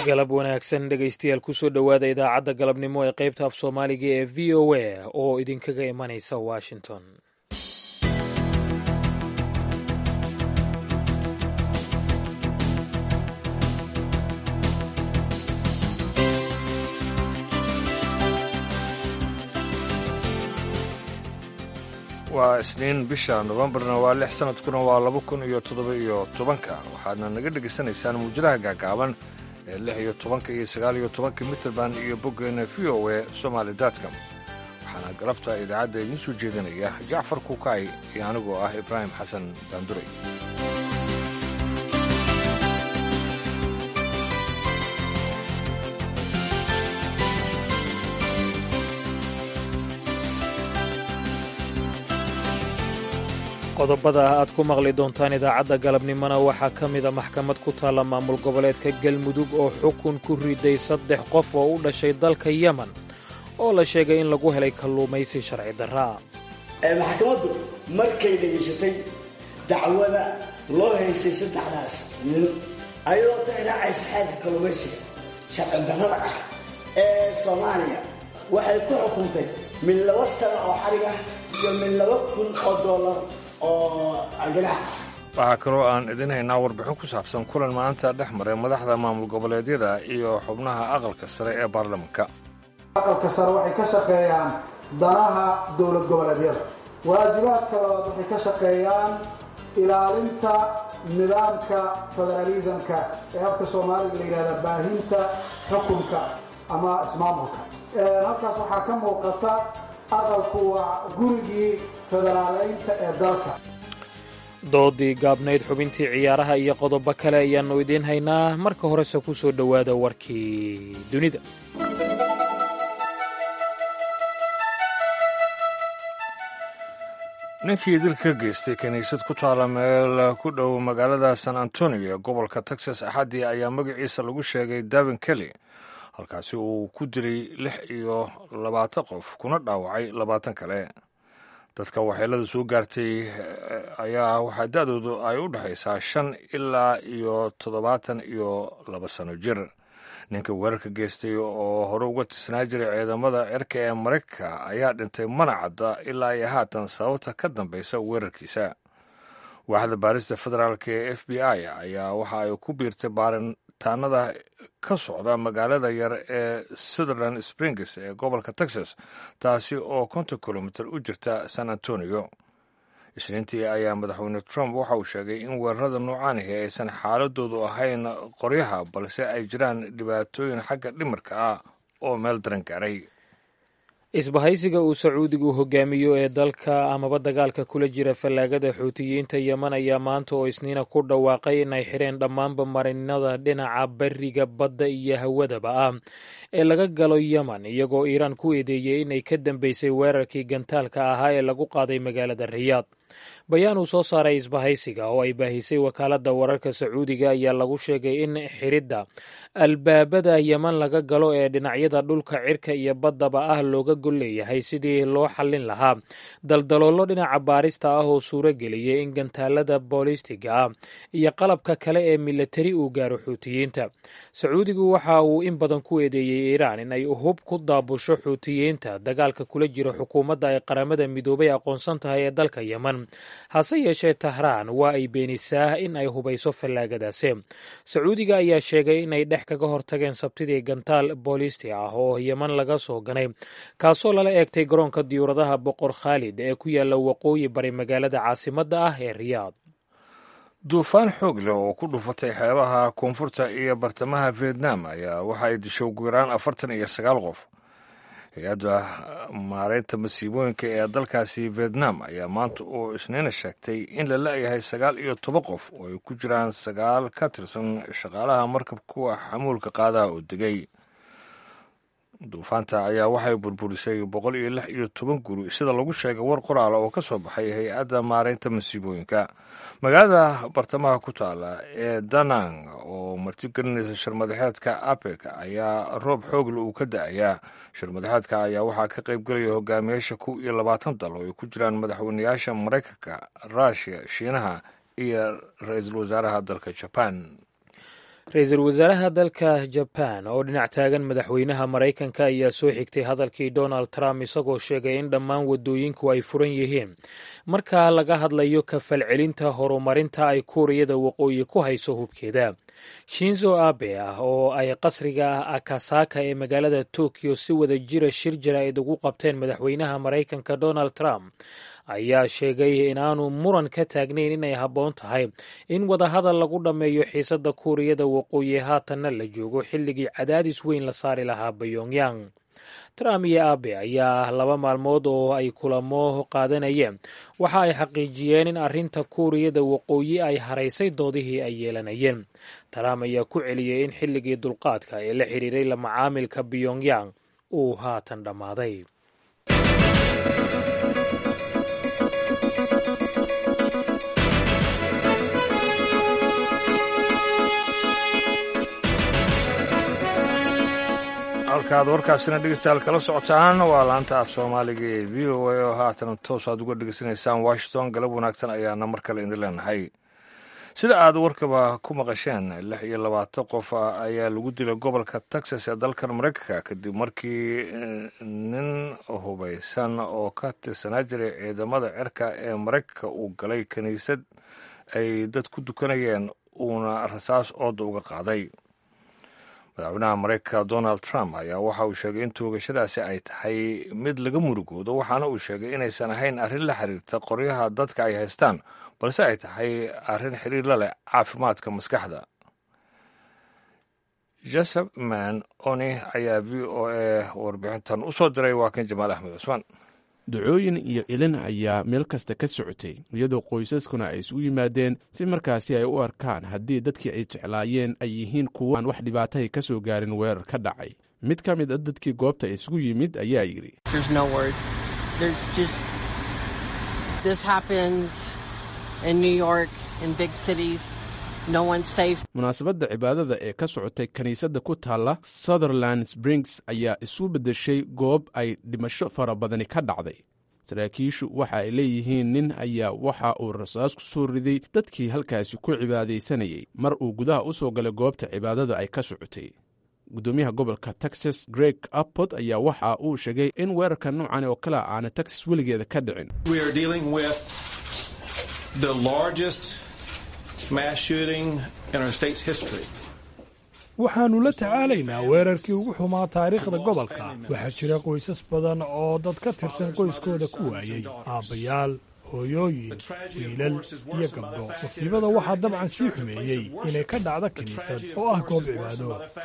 galab wanaagsan dhegaystayaal kusoo dhowaada idaacadda galabnimo ee qaybta af soomaaliga ee v o a oo idinkaga imanaysa washington waa isniin bisha nofembarna waa lix sanadkuna waa laba kun iyo toddoba iyo tobanka waxaadna naga dhegaysanaysaan muujadaha gaagaaban ee lix iyo tobanka iyo sagaal iyo tobanka mitrband iyo boggeena v o e somaali datcom waxaana galabta idaacadda idiin soo jeedinaya jacfar kuukay iyo anigoo ah ibraahim xasan daanduray qodobada aad ku maqli doontaan idaacadda galabnimona waxaa ka mida maxkamad ku taalla maamul goboleedka galmudug oo xukun ku riday saddex qof oo u dhashay dalka yemen oo la sheegay in lagu helay kalluumaysi sharci darraa maxkamaddu markay dhegaysatay dacwada loo haystay saddexdaas nin ayadoo tixraacaysa xeerka kalluumaysiga sharci darrada ah ee soomaaliya waxay ku xukuntay mid laba sano oo xarig ah iyo mid laba kun oo dollar waxaa kaloo aan idin haynaa warbixin ku saabsan kulan maanta dhex maray madaxda maamul goboleedyada iyo xubnaha aqalka sare ee baarlamanka aqalka sare waxay ka shaqeeyaan danaha dowlad goboleedyada waajibaadka labaad waxay ka shaqeeyaan ilaalinta nidaamka federaalisamka ee afka soomaaliga la yidhahda baahinta xukunka ama ismaamulka halkaas waxaa ka muuqata aqalku waa gurigii federaaleynta ee dalka doodii gaabnayd xubintii ciyaaraha iyo qodobo kale ayaannu idiin haynaa marka horese ku soo dhowaada warkii dunida ninkii dil ka geystay kiniisad ku taalla meel ku dhow magaalada san antonio ee gobolka texas axaddii ayaa magaciisa lagu sheegay davin kelly halkaasi uu ku dilay lix iyo labaatan qof kuna dhaawacay labaatan kale dadka waxyeelada soo gaartay ayaa waxaa da-doodu ay u dhexaysaa shan ilaa iyo toddobaatan iyo laba sano jir ninka weerarka geystay oo hore uga tirsanaa jiray ciidamada cirka ee maraykanka ayaa dhintay mana cadda ilaa iyo haatan sababta ka dambaysa weerarkiisa waaxda baarista federaalk ee f b i ayaa waxa ay ku biirtay baaritaanada ka socda magaalada yar ee sutherland springs ee gobolka texas taasi oo konton kilomitir u jirta san antonio isniintii ayaa madaxweyne trump waxa uu sheegay in weerarada noocaanihi aysan xaaladoodu ahayn qoryaha balse ay jiraan dhibaatooyin xagga dhimarka ah oo meel daran gaaray isbahaysiga uu sacuudigu hogaamiyo ee dalka amaba dagaalka kula jira fallaagada xuutiyiinta yeman ayaa maanta oo isniina ku dhawaaqay inay xireen dhammaanba marinada dhinaca bariga badda iyo hawadaba ah ee laga galo yeman iyagoo iiraan ku eedeeyey inay ka dambeysay weerarkii gantaalka ahaa ee lagu qaaday magaalada riyaad bayaan uu soo saaray isbahaysiga oo ay baahisay wakaaladda wararka sacuudiga ayaa lagu sheegay in xiridda albaabada yeman laga galo ee dhinacyada dhulka cirka iyo baddaba ah looga gol leeyahay sidii loo xallin lahaa daldaloollo dhinaca baarista ah oo suuro geliyay in gantaalada boolistiga ah iyo qalabka kale ee milatari uu gaaro xuutiyiinta sacuudigu waxa uu in badan ku eedeeyey iiraan in ay hub ku daabusho xuutiyiinta dagaalka kula jira xukuumadda ay qaramada midoobay aqoonsan tahay ee dalka yeman hase yeeshee tahraan waa ay beenisaa in ay hubayso fallaagadaasi sacuudiga ayaa sheegay inay dhex kaga hortageen sabtidii gantaal boolisti ah oo yeman laga soo ganay kaasoo lala eegtay garoonka diyuuradaha boqor khaalid ee ku yaalla waqooyi bari magaalada caasimadda ah ee riyaad duufaan xoog leh oo ku dhufatay xeebaha koonfurta iyo bartamaha vietnam ayaa waxa ay dishay ugu yaraan afartan iyo sagaal qof hay-adda maareynta masiibooyinka ee dalkaasi vietnam ayaa maanta oo isniina sheegtay in la la-yahay sagaal iyo toban qof oo ay ku jiraan sagaal ka tirsan shaqaalaha markab kuwa xamuulka qaadaha oo degay duufaanta ayaa waxay burburisay boqol iyo lix iyo toban guri sida lagu sheegay war qoraala oo ka soo baxay hay-adda maareynta masiibooyinka magaalada bartamaha ku taala ee danang oo martigelinaysa shirmadaxeedka apec ayaa roob xoogle uu ka da-ayaa shirmadaxeedka ayaa waxaa ka qaybgelaya hogaamiyaasha kow iyo labaatan dal oo ay ku jiraan madaxweynayaasha maraykanka ruushiya shiinaha iyo ra-iisul wasaaraha dalka jaban ra-iisul wasaaraha dalka jaban oo dhinac taagan madaxweynaha maraykanka ayaa soo xigtay hadalkii donald trump isagoo sheegay in dhammaan waddooyinku ay furan yihiin marka laga hadlayo kafalcelinta horumarinta ay kuuriyada waqooyi ku hayso hubkeeda shinzo abe ah oo ay qasriga akasaka ee magaalada tokyo si wada jira shir jaraa'id ugu qabteen madaxweynaha maraykanka donald trump ayaa sheegay inaanu muran ka taagnayn inay habboon tahay in wadahadal lagu dhammeeyo xiisadda kuuriyada waqooyi haatanna la joogo xilligii cadaadis weyn la saari lahaa bayongyang trump iyo abe ayaa laba maalmood oo ay kulamo qaadanayeen waxa ay xaqiijiyeen in arrinta kuuriyada waqooyi ay haraysay doodihii ay yeelanayeen trump ayaa ku celiyey in xilligii dulqaadka ee la xidhiiray la macaamilka pyongyang uu haatan dhammaaday halkaad warkaasina dhegeystayaal kala socotaan waa laanta af soomaaliga ee v o a oo haatan toos aad uga dhegeysanaysaan washington galab wanaagsan ayaana mar kale idin leenahay sida aad warkaba ku maqasheen lix iyo labaatan qof ayaa lagu dilay gobolka texas ee dalkan maraykanka kadib markii nin hubaysan oo ka tirsanaa jiray ciidamada cirka ee maraykanka uu galay kiniisad ay dad ku dukanayeen uuna rasaas ooda uga qaaday madaxweynaha maraykanka donald trump ayaa waxa uu sheegay in toogashadaasi ay tahay mid laga murugoodo waxaana uu sheegay inaysan ahayn arrin la xiriirta qoryaha dadka ay haystaan balse ay tahay arrin xiriir la leh caafimaadka maskaxda joseph man oni ayaa v o a warbixintan u soo diray waa kan jamaal axmed cusmaan ducooyin iyo ilin ayaa meel kasta ka socotay iyadoo qoysaskuna ay isugu yimaadeen si markaasi ay u arkaan haddii dadkii ay jeclaayeen ay yihiin kuwo aan wax dhibaatahay ka soo gaarin weerar ka dhacay mid ka mid a dadkii goobta isugu yimid ayaa yidhi munaasabadda cibaadada ee ka socotay kiniisadda ku taalla sutherland springs ayaa isu beddeshay goob ay dhimasho fara badani ka dhacday saraakiishu waxa ay leeyihiin nin ayaa waxa uu rasaas ku soo riday dadkii halkaasi ku cibaadaysanayay mar uu gudaha u soo galay goobta cibaadada ay ka socotay gudoomiyaha gobolka texas greg appot ayaa waxa uu sheegay in weerarka noocan oo kale aana texas weligeeda ka dhicin waxaannu la tacaalaynaa weerarkii ugu xumaa taariikhda gobolka waxaa jira qoysas badan oo dad ka tirsan qoyskooda ku waayey aabbayaal hooyooyin wiilal iyo gabdho masiibada waxaa dabcan sii xumeeyey inay ka dhacdo kiniisad oo ah goob cibaado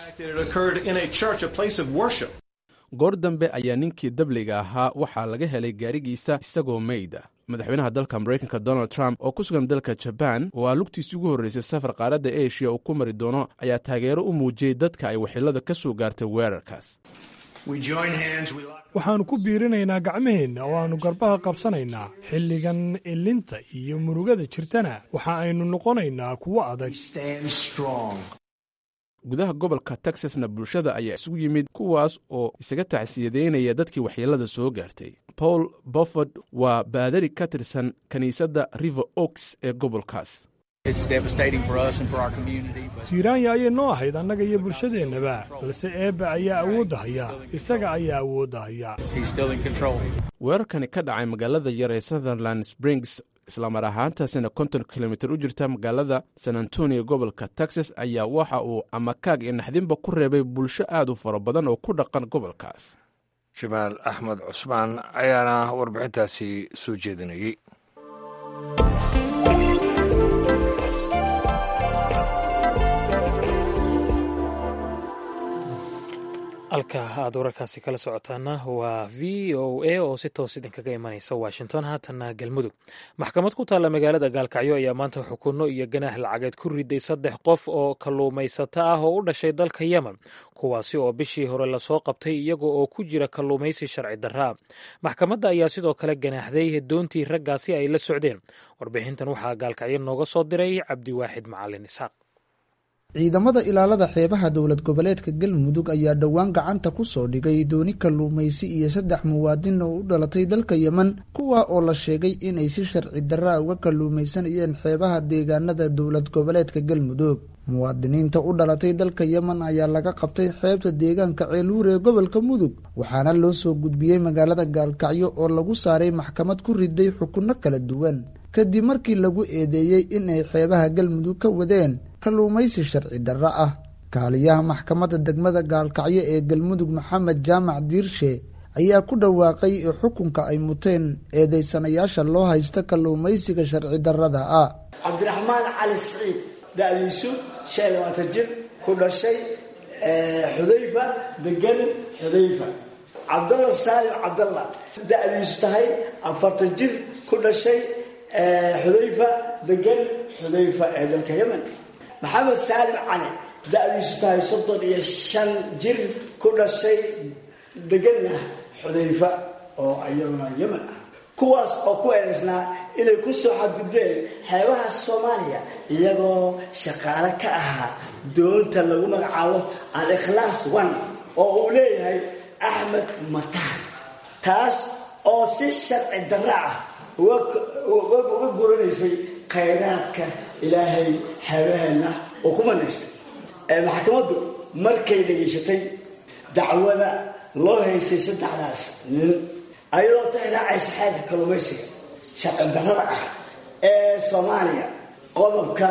goor dambe ayaa ninkii dabliga ahaa waxaa laga helay gaarigiisa isagoo meyda madaxweynaha dalka maraykanka donald trump oo ku sugan dalka jabaan oo aa lugtiisii ugu horreysay safar qaaradda eshiya uu ku mari doono ayaa taageero u muujiyey dadka ay waxilada ka soo gaartay weerarkaas waxaannu ku biirinaynaa gacmaheenna oo aannu garbaha qabsanaynaa xilligan ilinta iyo murugada jirtana waxa aynu noqonaynaa kuwo adag gudaha gobolka texasna bulshada ayaa isugu yimid kuwaas oo isaga tacsiyadeynaya dadkii waxyeelada soo gaartay paul boford waa baadari ka tirsan kiniisadda river oaks ee gobolkaas tiiraanya ayay noo ahayd annaga iyo bulshadeennaba balse eebba ayaa awoodda haya isaga ayaa awoodda haya weerarkani ka dhacay magaalada yar ee sutherland springs islamar ahaantaasina konton kilomitir u jirta magaalada san antonio gobolka texas ayaa waxa uu amakaag iyo naxdinba ku reebay bulsho aad u fara badan oo ku dhaqan gobolkaas jamaal axmed cusmaan ayaana warbixintaasi soo jeedinayey halka aad wararkaasi kala socotaana waa v o a oo si toos idinkaga imanaysa washington haatanna galmudug maxkamad ku taalla magaalada gaalkacyo ayaa maanta xukunno iyo ganaax lacageed ku riday saddex qof oo kalluumaysato ah oo u dhashay dalka yemen kuwaasi oo bishii hore lasoo qabtay iyaga oo ku jira kalluumaysi sharci darraa maxkamadda ayaa sidoo kale ganaaxday doontii raggaasi ay la socdeen warbixintan waxaa gaalkacyo nooga soo diray cabdiwaaxid macalin isxaaq ciidamada ilaalada xeebaha dowlad goboleedka galmudug ayaa dhowaan gacanta ku soo dhigay dooni kalluumaysi iyo saddex muwaadin oo u dhalatay dalka yemen kuwa oo la sheegay inay si sharci darraa uga kalluumaysanayeen xeebaha deegaanada dowlad goboleedka galmudug muwaadiniinta u dhalatay dalka yemen ayaa laga qabtay xeebta deegaanka ceeluur ee gobolka mudug waxaana loo soo gudbiyey magaalada gaalkacyo oo lagu saaray maxkamad ku riday xukunno kala duwan kadib markii lagu eedeeyey in ay xeebaha galmudug ka wadeen kalluumaysi sharci darro ah kaaliyaha maxkamadda degmada gaalkacyo ee galmudug maxamed jaamac diirshe ayaa ku dhawaaqay xukunka ay muteen eedeysanayaasha loo haysta kalluumaysiga sharci darrada ah cabdiraxmaan cali siciid da-diisu shan iyo labaatan jir ku dhashay xudayfa degan xudayfa cabdalla saalim cabdalla da-diisu tahay afartan jir ku dhashay xudayfa degan xudayfa ee dalka yemen maxamed saalim cali da-diisu tahay soddon iyo shan jir ku dhashay deganna xudayfa oo iyaduna yemen ah kuwaas oo ku eedaysnaa inay ku soo xadgudbeen xeebaha soomaaliya iyagoo shaqaale ka ahaa doonta lagu magacaabo al ikhlaas one oo uu leeyahay axmed mataan taas oo si sharci darra ah uga guranaysay khayraadka ilaahay xeebaheenna oo ku manaystay maxkamaddu markay dhegaysatay dacwada loo haystay saddexdaas nin ayadoo tixraacaysa xeerka kalluumaysiga sharci darrada ah ee soomaaliya qodobka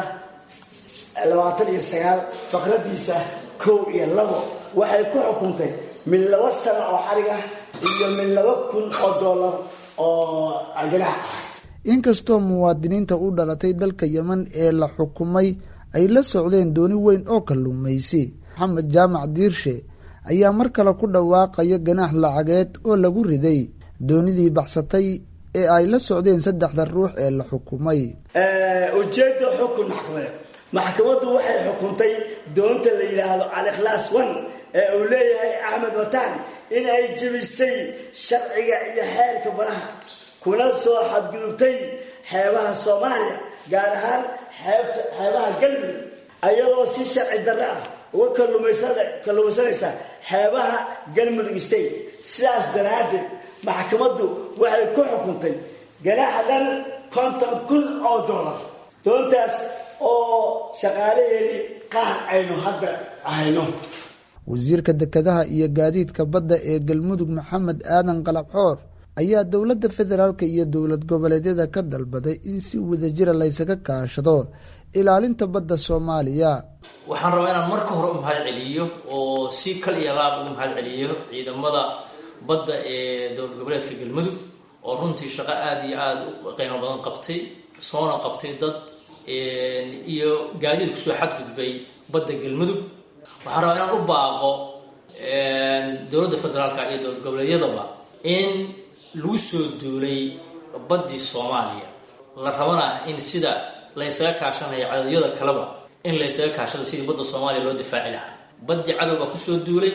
labaatan iyo sagaal faqradiisa kow iyo labo waxay ku xukuntay min laba sano oo xarig ah iyo min laba kun oo dollar oo ganaax ah inkastoo muwaadiniinta u dhalatay dalka yemen ee la xukumay ay la socdeen dooni weyn oo kalluumaysi maxamed jaamac diirshe ayaa mar kale ku dhawaaqaya ganaax lacageed oo lagu riday doonidii baxsatay ee ay la socdeen saddexda ruux ee la xukumay ujeedda xukun maxkamadeed maxkamaddu waxay xukuntay doonta la yidhaahdo al-ikhlaas one ee uu leeyahay axmed wataan in ay jebisay sharciga iyo xeerka baraha kuna soo xadgudubtay xeebaha soomaaliya gaar ahaan xeebaha galmudug ayadoo si sharci darro ah uga kalluumaysanaysa xeebaha galmudug state sidaas daraaddeed maxkamaddu waxay ku xukuntay ganaaxa dhan konton kun oo dollar doontaas oo shaqaalaheedii qaar aynu hadda ahayno wasiirka dekedaha iyo gaadiidka badda ee galmudug maxamed aadan qalabxoor ayaa dowladda federaalka iyo dowlad goboleedyada ka dalbaday in si wadajira laysaga kaashado ilaalinta badda soomaaliya waxaan rabaa inaan marka hore u mahad celiyo oo si kal iyo laab ugu mahad celiyo ciidamada badda ee dowlad goboleedka galmudug oo runtii shaqo aada iyo aada u qiimo badan qabtay soona qabtay dad iyo gaadiid kusoo xadgudbay badda galmudug waxaan rabaa inaan u baaqo dowladda federaalka iyo dowlad goboleedyadaba in lagu soo duulay baddii soomaaliya la rabana in sida laysaga kaashanayo cadowdyada kaleba in laysaga kaashado sidii badda soomaaliya loo difaaci lahaa baddii cadowbaa kusoo duulay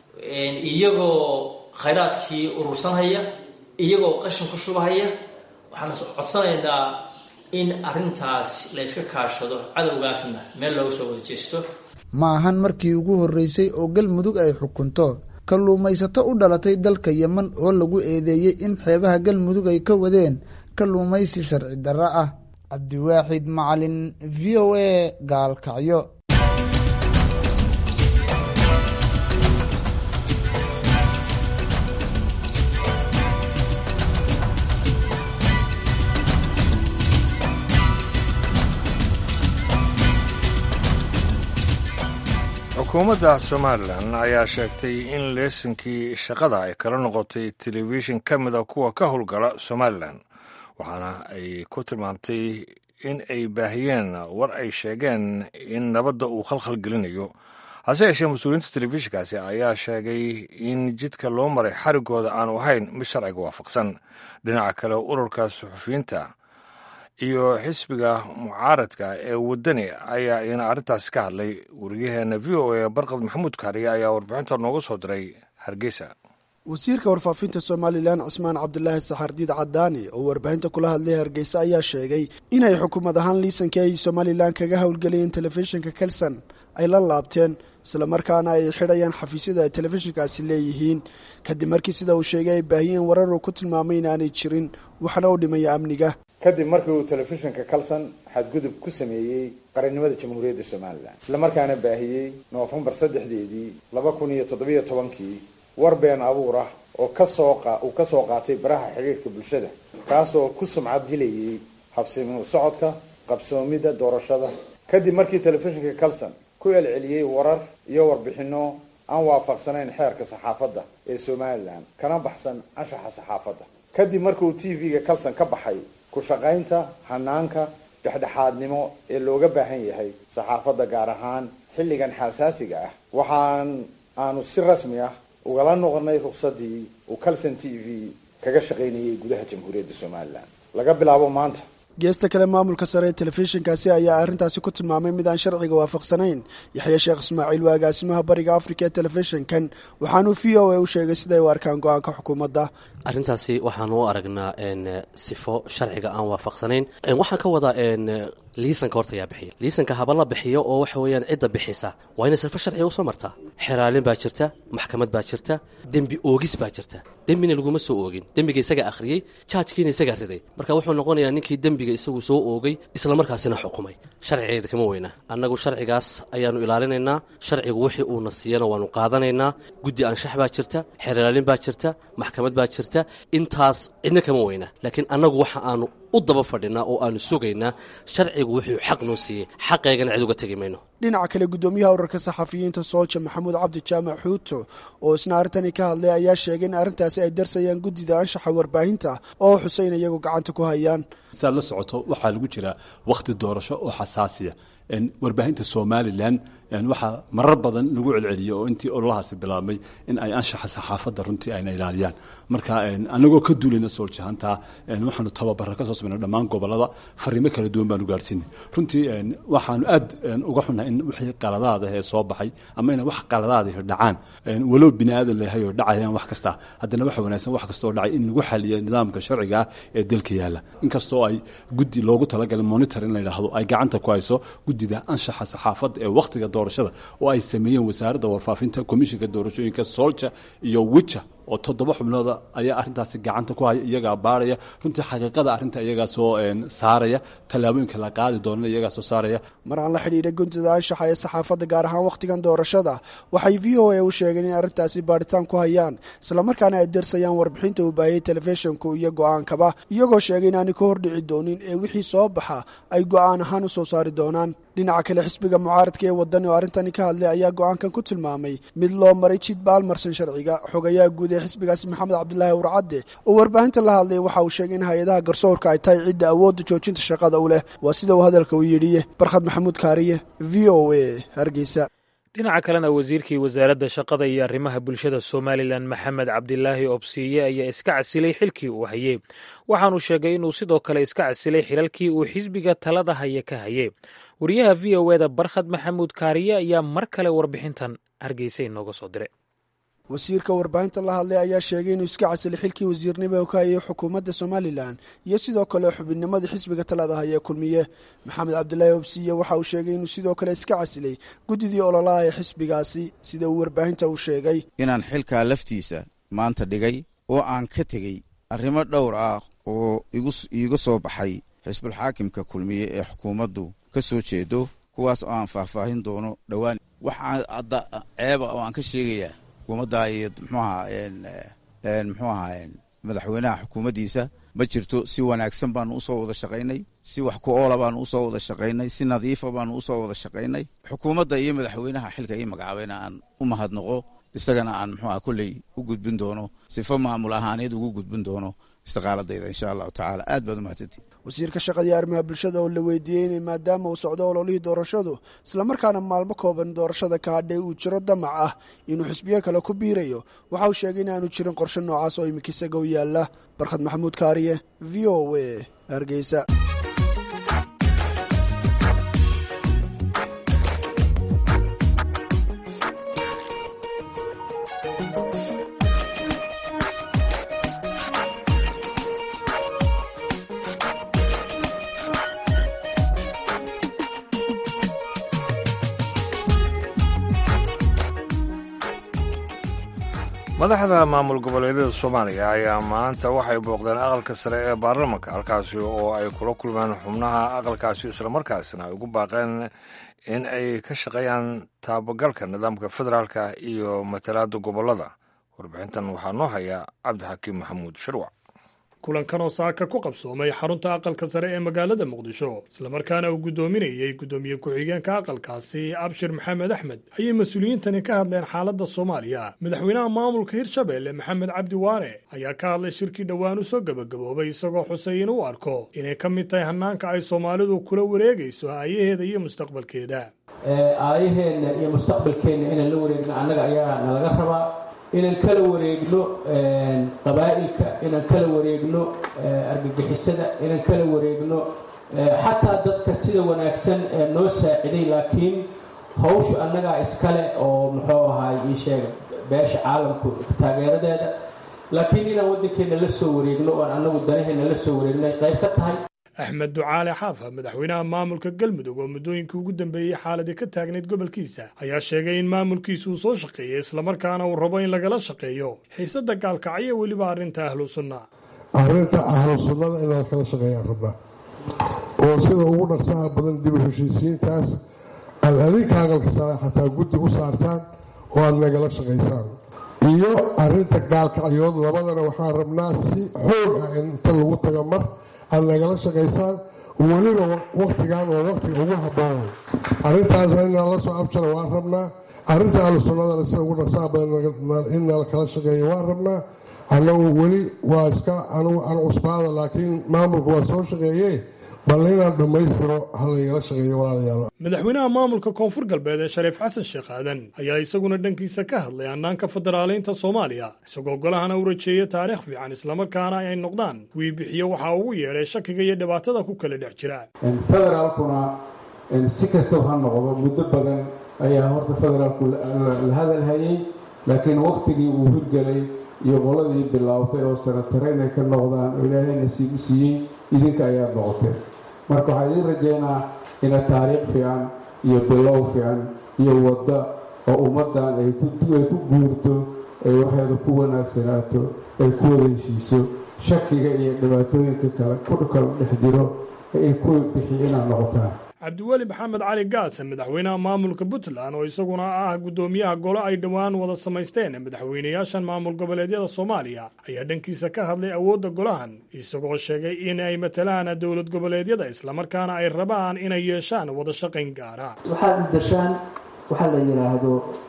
iyagoo khayraadkii urursanhaya iyagoo qashin ku shubahaya waxaan codsanaynaa in arrintaas layska kaashado cadowgaasna meel looga soo wada jeesto ma ahan markii ugu horreysay oo galmudug ay xukunto kalluumaysato u dhalatay dalka yemen oo lagu eedeeyey in xeebaha galmudug ay ka wadeen kalluumaysi sharci darro ah cabdiwaaxid macalin v o a gaalkacyo xukuumadda somalilan ayaa sheegtay in leesinkii shaqada ay kala noqotay telefishin ka mida kuwa ka howlgala somalilan waxaana ay ku tilmaamtay in ay baahiyeen war ay sheegeen in nabadda uu khalkhal gelinayo hase yeeshee mas-uuliyiinta telefishinkaasi ayaa sheegay in jidka loo maray xarigooda aanu ahayn mid sharciga waafaqsan dhinaca kale ururka suxufiyiinta iyo xisbiga mucaaradka ee waddani ayaa iyana arrintaasi ka hadlay weriyaheena v o a barqad maxamuud kaariye ayaa warbixinta noogu soo diray hargeysa wasiirka warfaafinta somalilan cusmaan cabdulaahi saxardiid cadaani oo warbaahinta kula hadlay hargeysa ayaa sheegay inay xukuumad ahaan liisankii ay somalilan kaga howlgelayeen telefishinka kelson ay la laabteen islamarkaana ay xidhayaan xafiisyada ay telefishinkaasi leeyihiin kadib markii sida uu sheegay ay baahiyeen warar uu ku tilmaamay inaanay jirin waxna u dhimaya amniga kadib markii uu telefishinka kalson xadgudub ku sameeyey qarannimada jamhuuriyadda somalilan islamarkaana baahiyey noofembar saddexdeedii laba kun iyo toddobiyo tobankii war been abuur ah oo kasoo uu ka soo qaatay baraha xiriirka bulshada kaasoo ku sumcad dilayay habsimi socodka qabsoomidda doorashada kadib markii telefishinka kalson ku celceliyey warar iyo warbixino aan waafaqsanayn xeerka saxaafadda ee somalilan kana baxsan anshaxa saxaafadda kadib markii uu t v-ga kalson ka baxay ku shaqaynta hanaanka dhexdhexaadnimo ee looga baahan yahay saxaafadda gaar ahaan xilligan xasaasiga ah waxaan aanu si rasmi ah ugala noqonay ruqsadii uu calson t v kaga shaqaynayay gudaha jamhuuriyadda somalilan laga bilaabo maanta geesta kale maamulka sare ee telefishinkaasi ayaa arrintaasi ku tilmaamay mid aan sharciga waafaqsanayn yaxya sheekh ismaaciil waa agaasimaha bariga afrika ee telefishinkan waxaanuu v o a u sheegay siday u arkaan go-aanka xukuumadda arrintaasi waxaanu u aragnaa sifo sharciga aan waafaqsanayn waxaan ka wadaa liisanka horta ayaa bixiya liisanka haba la bixiyo oo waxa weeyaan cidda bixisa waa inay sifo sharciga usoo martaa xeraalin baa jirta maxkamad baa jirta dembi oogis baa jirta dembina laguma soo oogin dembiga isagaa akhriyey jaajkiina isagaa riday marka wuxuu noqonayaa ninkii dembiga isagu soo oogay islamarkaasina xukumay sharcigeeda kama weyna annagu sharcigaas ayaanu ilaalinaynaa sharcigu wixii uuna siiyana waanu qaadanaynaa guddi anshax baa jirta xeraalin baa jirta maxkamad baa jirta intaas cidna kama weyna laakiin annagu waxa aanu u daba fadhinaa oo aanu sugaynaa sharcigu wuxuu xaq noo siiyey xaqeygana cid uga tegi mayno dhinaca kale guddoomiyaha urarka saxafiyiinta soolja maxamuud cabdi jaamac xuuto oo isna arrintani ka hadlay ayaa sheegay in arrintaasi ay darsayaan guddida anshaxa warbaahinta oo xuseyn iyagu gacanta ku hayaan saad la socoto waxaa lagu jiraa wakhti doorasho oo xasaasiya warbaahinta somalilan waxaa marar badan lagu celceliyey oo intii ololahaasi bilaabmay in ay anshaxa saxaafadda runtii ayna ilaaliyaan marka anagoo ka duulayna sooljahantaa waxaanu tababara ka soo samayna dhammaan gobolada fariimo kala duwan baanu gaarhsiinay runtii waxaanu aad uga xunnahay in wixii qaladaada ee soo baxay ama inay wax qaladaada dhacaan walow bini aadan leeyahay oo dhacayaan wax kasta haddana waxa wanaagsan wax kasta oo dhacay in lagu xaliyo nidaamka sharciga ah ee dalka yaalla inkastoo ay guddi loogu talagalay monitor in la yidhaahdo ay gacanta ku hayso guddida anshaxa saxaafadda ee wakhtiga doorashada oo ay sameeyeen wasaaradda warfaafinta komishinka doorashooyinka soolja iyo wija oo toddoba xubnooda ayaa arrintaasi gacanta ku haya iyagaa baaraya runtii xaqiiqada arrinta iyagaa soo saaraya tallaabooyinka la qaadi doonana iyagaa soo saaraya mar aan la xidhiidhay guntida anshaxa ee saxaafadda gaar ahaan wakhtigan doorashada waxay v o a u sheegeen in arrintaasi baadhitaan ku hayaan islamarkaana ay darsayaan warbixinta uu baahiyey telefishinku iyo go-aankaba iyagoo sheegay inaanay ka hordhici doonin ee wixii soo baxa ay go-aan ahaan u soo saari doonaan dhinaca kale xisbiga mucaaradka ee wadani oo arrintani ka hadlay ayaa go-aankan ku tilmaamay mid loo maray jid baalmarsan sharciga xogayaha guud ee xisbigaasi maxamed cabdilaahi warcadde oo warbaahinta la hadlay waxa uu sheegay in hay-adaha garsoorka ay tahay cidda awoodda joojinta shaqada u leh waa sida uu hadalka u yidhiye barkhad maxamuud kaariye v o a hargeysa dhinaca kalena wasiirkii wasaaradda shaqada iyo arrimaha bulshada somalilan maxamed cabdilaahi obsiiye ayaa iska casilay xilkii uu hayey waxaanu sheegay inuu sidoo kale iska casilay xilalkii uu xisbiga talada haya ka hayey wariyaha v o eda barkhad maxamuud kaariye ayaa mar kale warbixintan hargeysa inooga soo diray wasiirka warbaahinta la hadlay ayaa sheegay inuu iska casilay xilkii wasiirnimo ka hayay xukuumadda somalilan iyo sidoo kale xubinnimadii xisbiga talada haya kulmiye maxamed cabdilaahi obsiye waxa uu sheegay inuu sidoo kale iska casilay guddidii ololaha ee xisbigaasi sida uu warbaahinta u sheegay inaan xilkaa laftiisa maanta dhigay oo aan ka tegey arrimo dhowr ah oo iiga soo baxay xisbulxaakimka kulmiye ee xukuumaddu ka soo jeedo kuwaas oo aan faahfaahin doono dhowaan waxaa hadda ceeba oo aan ka sheegayaa xukuumadda iyo mxuaha muxuu ahaa madaxweynaha xukuumaddiisa ma jirto si wanaagsan baanu usoo wada shaqaynay si wax ku oola baanu usoo wada shaqaynay si nadiifa baanu usoo wada shaqaynay xukuumadda iyo madaxweynaha xilka ii magacaabayna aan u mahadnaqo isagana aan muxuaha kolley u gudbin doono sifo maamul ahaaneed ugu gudbin doono istiqaaladayda insha allahu tacaala aad baad umahadsantii wasiirka shaqadii arrimaha bulshada oo la weydiiyey inay maadaama uu socdo ololihii doorashadu islamarkaana maalmo kooban doorashada ka hadhay uu jiro damac ah inuu xisbiyo kale ku biirayo waxa uu sheegay in aanu jirin qorshe noocaas oo imika isaga u yaala barkhad maxamuud kaariye v o a hargeysa madaxda maamul goboleedyada soomaaliya ayaa maanta waxay booqdeen aqalka sare ee baarlamanka halkaasi oo ay kula kulmeen xubnaha aqalkaasi islamarkaasna ay ugu baaqeen in ay ka shaqeeyaan taabagalka nidaamka federaalka iyo matalaada gobolada warbixintan waxaa noo haya cabdixakiim maxamuud shirwac kulankan oo saaka ku qabsoomay xarunta aqalka sare ee magaalada muqdisho islamarkaana uu guddoominayey guddoomiye ku-xigeenka aqalkaasi abshir maxamed axmed ayay mas-uuliyiintani ka hadleen xaaladda soomaaliya madaxweynaha maamulka hirshabeelle maxamed cabdi waare ayaa ka hadlay shirkii dhowaan u soo gebagaboobay isagoo xusay in u arko inay ka mid tahay hannaanka ay soomaalidu kula wareegayso aayaheeda iyo mustaqbalkeeda aayaheenna iyo mustaqbalkeenna inaan la wareegno annaga ayaa nalaga rabaa inaan kala wareegno qabaa'ilka inaan kala wareegno argagixisada inaan kala wareegno xataa dadka sida wanaagsan ee noo saaciday laakiin hawshu annagaa iskale oo muxuu ahaay ii sheega beesha caalamku taageeradeeda laakiin inaan waddankeenna la soo wareegno oon annagu danaheenna la soo wareegno ay qayb ka tahay axmed ducaale xaafa madaxweynaha maamulka galmudug oo muddooyinkii ugu dambeeyey xaaladii ka taagnayd gobolkiisa ayaa sheegay in maamulkiisu uu soo shaqeeyey islamarkaana uu rabo in lagala shaqeeyo xiisada gaalkacyo weliba arrinta ahlu sunna arrinta ahlu sunnada in lagala shaqeeyaan rabnaa oo sida ugu dhaqsaha badan dib u heshiisiintaas aad adinka aqalka sare xataa guddi u saartaan oo aad nagala shaqaysaan iyo arrinta gaalkacyood labadana waxaan rabnaa si xoog ah in inta lagu tago mar aad nagala shaqaysaan weliba waktigan oo waktiga ugu habboon arrintaasna inaan la soo abjara waan rabnaa arrinta ahlu sunnadana sida ugu dhaqsaha badan in nala kala shaqeeyo waan rabnaa annagu weli waa iska anugu an cusbaada laakiin maamulku waa soo shaqeeye bal inaan dhammaystiro halaygala shaqeeyo walaalayaal madaxweynaha maamulka koonfur galbeed ee shariif xasan sheekh aadan ayaa isaguna dhankiisa ka hadlay hannaanka federaaleynta soomaaliya isagoo golahana u rajeeyey taariikh fiican islamarkaana ay noqdaan kuwii bixiyo waxaa ugu yeedhay shakiga iyo dhibaatada ku kala dhex jira federaalkuna si kastaba ha noqdo muddo badan ayaa horta federaalku la hadalhayey laakiin wakhtigii uu hirgelay iyo qoladii bilaabtay oo sanatare inay ka noqdaan oo ilaahay nasiib u siiyey idinka ayaad noqoteen marka waxaa idiin rajeynaa ina taariikh fiican iyo bilow fiican iyo wadda oo ummaddan ay ku guurto ay waxeeda ku wanaagsanaato ay ku wada heshiiso shakiga iyo dhibaatooyinka kale ku kala dhex jiro ay ku bixiyo inaad noqotaan cabdiweli maxamed cali gaase madaxweynaha maamulka puntland oo isaguna ah guddoomiyaha golo ay dhowaan wada samaysteen madaxweynayaashan maamul goboleedyada soomaaliya ayaa dhankiisa ka hadlay awoodda golahan isagoo sheegay in ay matalaan dowlad goboleedyada islamarkaana ay rabaan inay yeeshaan wada shaqayn gaara waxaad dashaan waxaa la yidhaahdo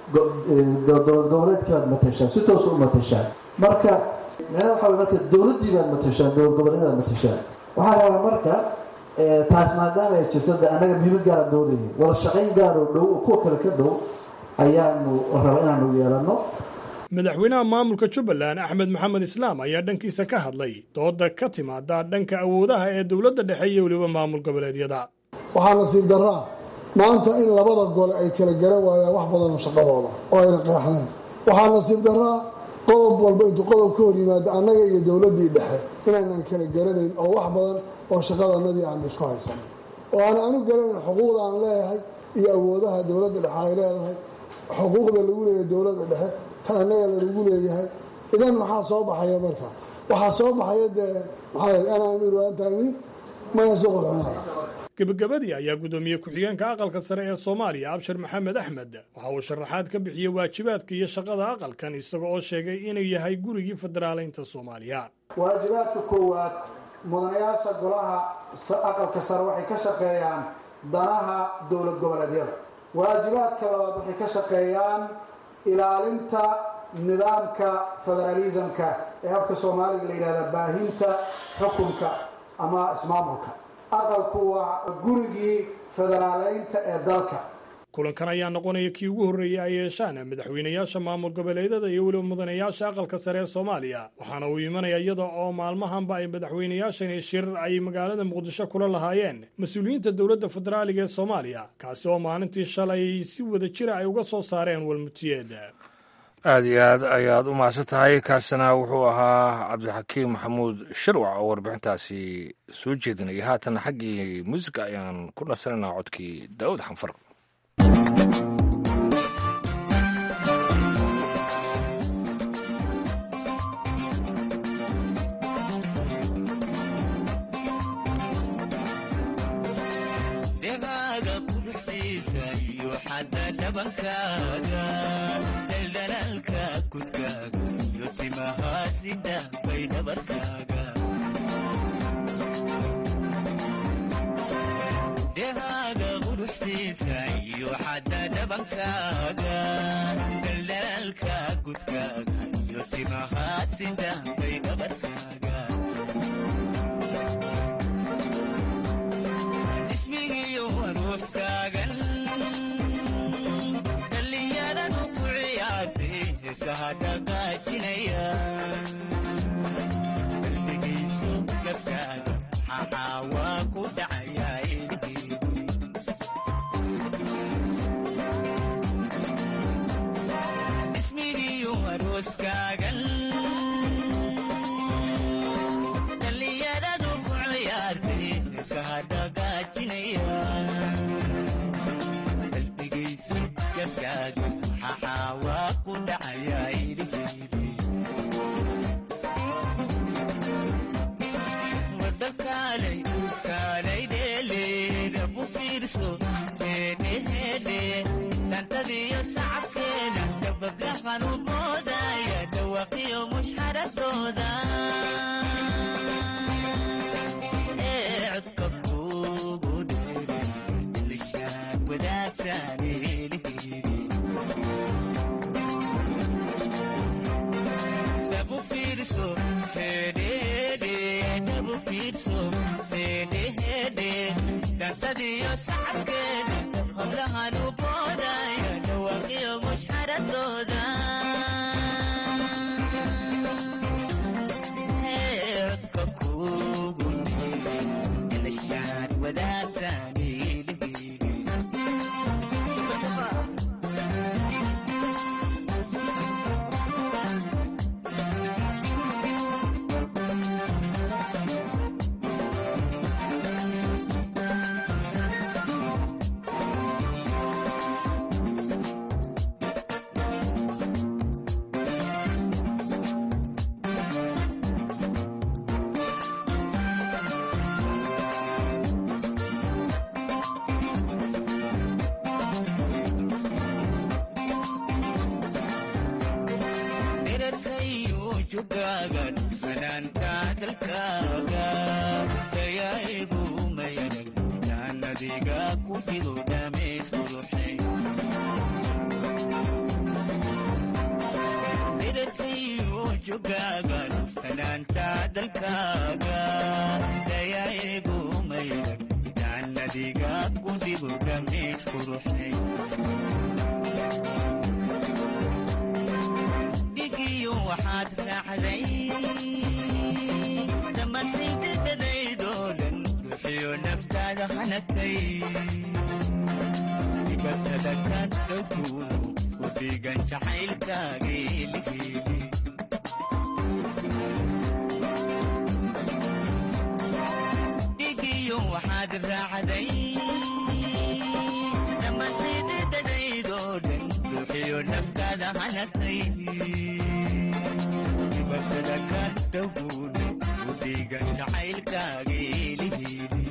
dowlad goboleedkii baad matashaan si toosa u matashaan marka micnaha waxa way marka dowladdii baad matashaan dowlad goboleedyadaad matashaan waxaa rabaa marka taas maadaama ay jirto de annaga muhiimad gaara doonaya wada shaqayn gaaroo dhow oo kuwa kale ka dhow ayaanu raba inaanu yeelanno madaxweynaha maamulka jubbaland axmed maxamed islaam ayaa dhankiisa ka hadlay dooda ka timaada dhanka awoodaha ee dowladda dhexe iyo weliba maamul goboleedyada waxaa nasiib daraa maanta in labada gole ay kala garan waayaan wax badanoo shaqadooda oo ayna qeexnayn waxaa nasiib daraa qodob walba intuu qodob ka hor yimaado annaga iyo dowladdii dhexe inaanan kala garanayn oo wax badan oo shaqadanadii aanu isku haysan oo aan anu garanayn xuquuqda aan leeyahay iyo awoodaha dowladda dhexe ay leedahay xuquuqda lagu leeyahay dowladda dhexe ka annaga lalagu leeyahay idan maxaa soo baxaya marka waxaa soo baxaya dee maxaa ana amiir anta amiir maya suqulcuna gebagabadii ayaa guddoomiye ku-xigeenka aqalka sare ee soomaaliya abshir maxamed axmed waxa uu sharaxaad ka bixiyey waajibaadka iyo shaqada aqalkan isaga oo sheegay inuu yahay gurigii federaaleynta soomaaliya waajibaadka koowaad mudanayaasha golaha aqalka sare waxay ka shaqeeyaan danaha dowlad goboleedyada waajibaadka labaad waxay ka shaqeeyaan ilaalinta nidaamka federaalisamka ee afka soomaaliga la yidhahda baahinta xukunka ama ismaamulka aqalku waa gurigii federaaleynta ee dalka kulankan ayaa noqonaya kii ugu horreeyey ay yeeshaan madaxweynayaasha maamul goboleedyada iyo weliba mudanayaasha aqalka sare ee soomaaliya waxaana uu imanaya iyada oo maalmahanba ay madaxweynayaashani shir ay magaalada muqdisho kula lahaayeen mas-uuliyiinta dowladda federaaliga ee soomaaliya kaasi oo maalintii shalay si wada jira ay uga soo saareen walmutiyeed aad iyo aad ayaad u mahadsan tahay kaasina wuxuu ahaa cabdixakiim maxamuud shirwac oo warbixintaasi soo jeedinaya haatan xaggii muusiga ayaan ku nasanaynaa codkii daa'uud xanfar dhehaaga quruxsiisa iyo xadda dhabankaaga dhaldhalaalka kudkaaga iyo timahaasida bay dhabarkaaga dhehaaga quruxsiisa iyo xadda dhabankaaga dhaldhalaalka kudkaaga iyo timahaasida bay dhabarkaaga ismigiyo arooskaagan dhallinyaradu ku ciyaartay heesaha dhaqaajinaya qalbigiisu gabkaaga maxaa waa ku dhacayaa ismigiyo arooskaagan dhallinyaradu ku ciyaartay heesaha dhaqaajinaya qalbigaysu gabkaaga maxaa waa ku dhacayaa iliheydi wada kaalay kaalay dheeleeda ku fiirso heedheheedhe dhantadiyo sacabkeeda dabablahan u moodaya dhawaqiyo mushxaradooda ee codka kugu dheere ilishaan wadaagtaan eliheedi dhabu fiirso heedheheedhe dhabu fiirso heedheheedhe dhantadiyo sacabkeeda hablahan u boodaya dhawaqiyo mushxaradooda ee codka kugu dheere ilishaan wadaagtaan eliheedi dherarkayo jugaaga fanaanka dalkaaga dayaigu mayanag jaannadiga ku jiro dhameys quruxay dherarkayo jugaaga fanaanta dalkaaga dayaigu mayanag jaannadiga ku jiro dhameys quruxay dhigiyo waxaad raacday dhammaantaydadadaydoo dhan ruuxiyo naftaada hanagtay dibatada ka dhowkuudu ku dhigan jacaylkaageeligeeli dhigiyo waxaad raacday dhammaantaydadadaydoo dhan ruuxiyo naftaada hanagtay dibatada ka dhowkuudu ku dhigan jacaylkaageeligeeli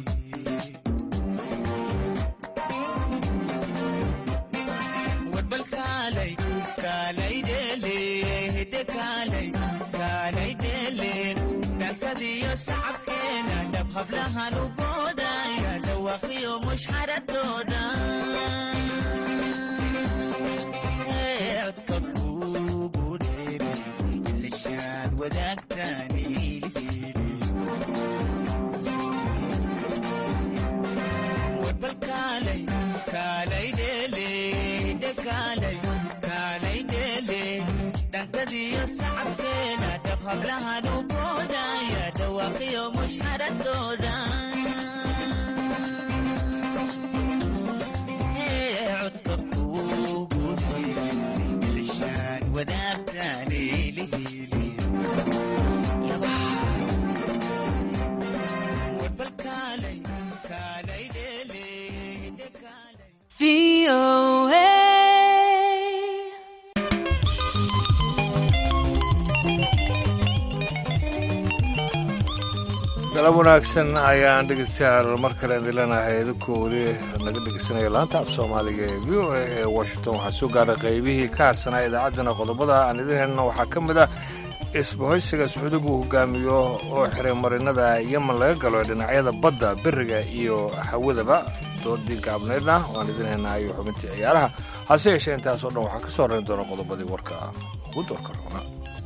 warbal kaalay kaalay dheele hidde kaalay kaalay dheele dhankadiyo sacabkeena dhab hablahan u boodaya dhawaqiyo mushxaradooda Ee, codka kugu dheere ilishaan wadaagtaan ilheedi warbal kaalay kaalay dheele hidde kaalay kaalay dheele dhankadiyo sacabkeena dhab hablahan u boodaya dhawaaqiyo mushxaradooda Ee, codka kugu dheere ilishaan wadaagtaan ilheedi warbal kaalay kaalay dheele hidde kaalay galab wanaagsan ayaan dhegeystayaal mar kale idin leenahay idinkoo weli naga dhegeysanaya laanta af soomaaliga ee v o a ee washington waxaa soo gaaray qaybihii ka harsanaa idaacaddana qodobada aan idin helna waxaa ka mid ah isbahaysiga sacuudigu hogaamiyo oo xiray marinada yeman laga galo ee dhinacyada badda beriga iyo hawadaba doodii gaabneydna waan idin helnaa iyo xubintii ciyaaraha hase yeeshee intaasoo dhan waxaa ka soo horrayn doona qodobadii warka ugu doorka roona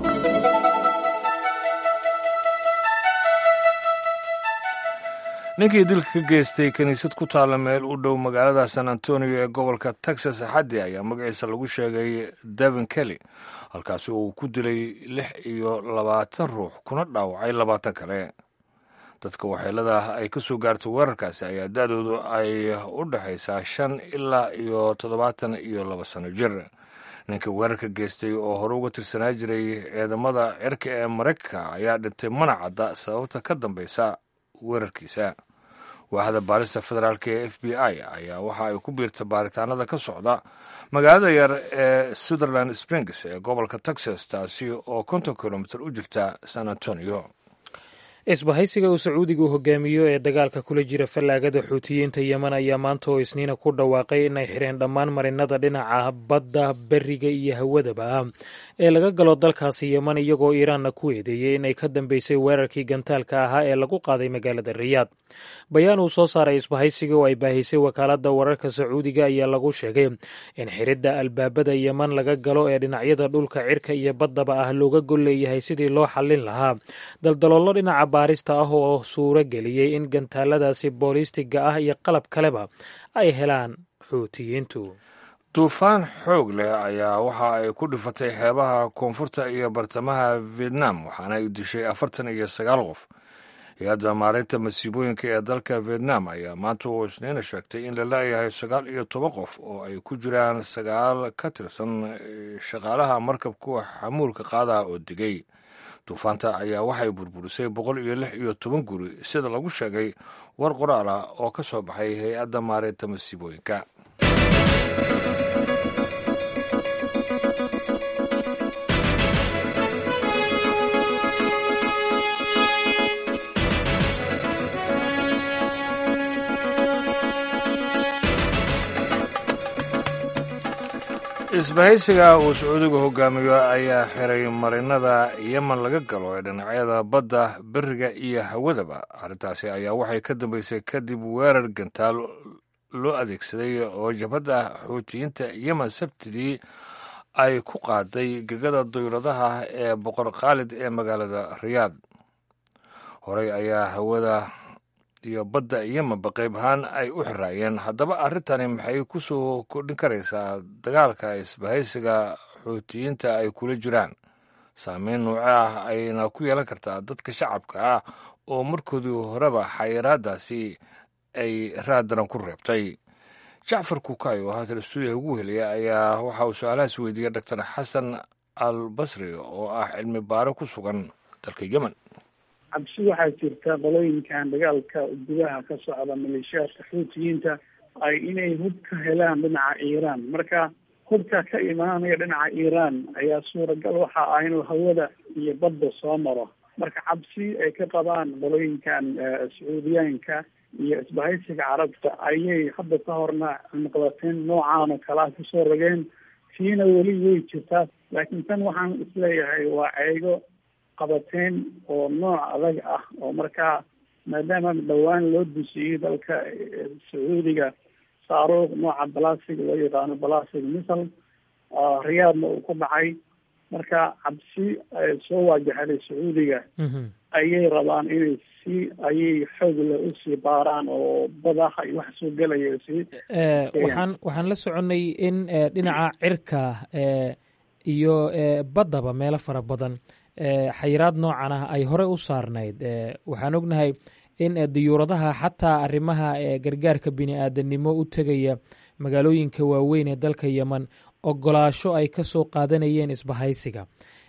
ninkii dilka ka geystay kiniisad ku taalla meel u dhow magaalada san antonio ee gobolka texas axaddi ayaa magaciisa lagu sheegay devin kelly halkaasi oo uu ku dilay lix iyo labaatan ruux kuna dhaawacay labaatan kale dadka waxyeelada ay ka soo gaartay weerarkaasi ayaa da-doodu ay u dhexaysaa shan ilaa iyo toddobaatan iyo laba sano jir ninka weerarka geystay oo hore uga tirsanaa jiray ciidamada cirka ee maraykanka ayaa dhintay mana cadda sababta ka dambaysa weerarkiisa waaxda baarista federaalk ee f b i ayaa waxa ay ku biirtay baaritaanada ka socda magaalada yar ee sutherland springs ee gobolka texas taasi oo konton kilomitir u jirta san antonio isbahaysiga uu sacuudigu hogaamiyo ee dagaalka kula jira fallaagada xuutiyiinta yeman ayaa maanta oo isniina ku dhawaaqay inay xireen dhammaan marinada dhinaca badda beriga iyo hawadaba ee laga galo dalkaasi yeman iyagoo iiraanna ku eedeeyey inay ka dambeysay weerarkii gantaalka ahaa ee lagu qaaday magaalada riyaad bayaan uu soo saaray isbahaysiga oo ay baahisay wakaaladda wararka sacuudiga ayaa lagu sheegay in xiridda albaabada yeman laga galo ee dhinacyada dhulka cirka iyo baddaba ah looga gol leeyahay sidii loo xallin lahaa daldaloolo dhinaca baarista ah oo suuro geliyey in gantaaladaasi boolistiga ah iyo qalab kaleba ay helaan xuutiyiintu duufaan xoog leh ayaa waxa ay ku dhifatay xeebaha koonfurta iyo bartamaha vietnam waxaana ay dishay afartan iyo sagaal qof hay-adda maareynta masiibooyinka ee dalka vietnam ayaa maanta oo isniina sheegtay in la laayahay sagaal iyo toban qof oo ay ku jiraan sagaal ka tirsan shaqaalaha markabkuwa xamuulka qaadaha oo digay duufaanta ayaa waxay burburisay boqol iyo lix iyo toban guri sida lagu sheegay war qoraal ah oo ka soo baxay hay-adda maareynta masiibooyinka isbahaysiga uu sacuudigu hogaamiyo ayaa xiray marinada yeman laga galo ee dhinacyada badda beriga iyo hawadaba arrintaasi ayaa waxay ka dambeysay kadib weerar gantaal loo adeegsaday oo jabhadda xuutiyiinta yemen sabtidii ay ku qaaday gegada dawladaha ee boqor khaalid ee magaalada riyaad horey ayaa hawada iyo badda yemenba qayb ahaan ay u xiraayeen haddaba arrintani maxay ku soo kordhin karaysaa dagaalka isbahaysiga xuutiyiinta ay kula jiraan saameyn nooce ah ayna ku yeelan kartaa dadka shacabka ah oo markoodii horeba xayiraadaasi ay raadaran ku reebtay jacfar kukay oo haatan stuudiyaha ugu helaya ayaa waxa uu su-aalahaas weydiiyey doctor xasan al basri oo ah cilmi baaro ku sugan dalka yemen cabsi waxaa jirta qolooyinkan dagaalka gudaha ka socda maleeshiyaadka xuutiyiinta ay inay hub ka helaan dhinaca iiraan marka hubka ka imaanaya dhinaca iiraan ayaa suuragal waxa ah inuu hawada iyo badda soo maro marka cabsi ay ka qabaan qolooyinkan sacuudiyaanka iyo isbahaysiga carabta ayay hadda ka horna muqdateen noocaan oo kale ah kusoo rogeen tiina weli way jirtaa laakiin tan waxaan isleeyahay waa ceego qabateen oo nooc adag ah oo markaa maadaama dhowaan loo dusiyey dalka sacuudiga saaruuq nooca balasig loo yaqaano balasig misal riyaadna uu ku dhacay marka cabsi soo waajahaday sacuudiga ayay rabaan inay si ayay xoog le usii baaraan oo badaha iyo wax soo gelaya sii waxaan waxaan la soconnay in dhinaca cirka iyo baddaba meelo fara badan xayiraad noocan ah ay hore u saarnayd waxaan ognahay in diyuuradaha xataa arrimaha gargaarka bini aadanimo u tegaya magaalooyinka waaweyn ee dalka yemen ogolaasho ay ka soo qaadanayeen isbahaysiga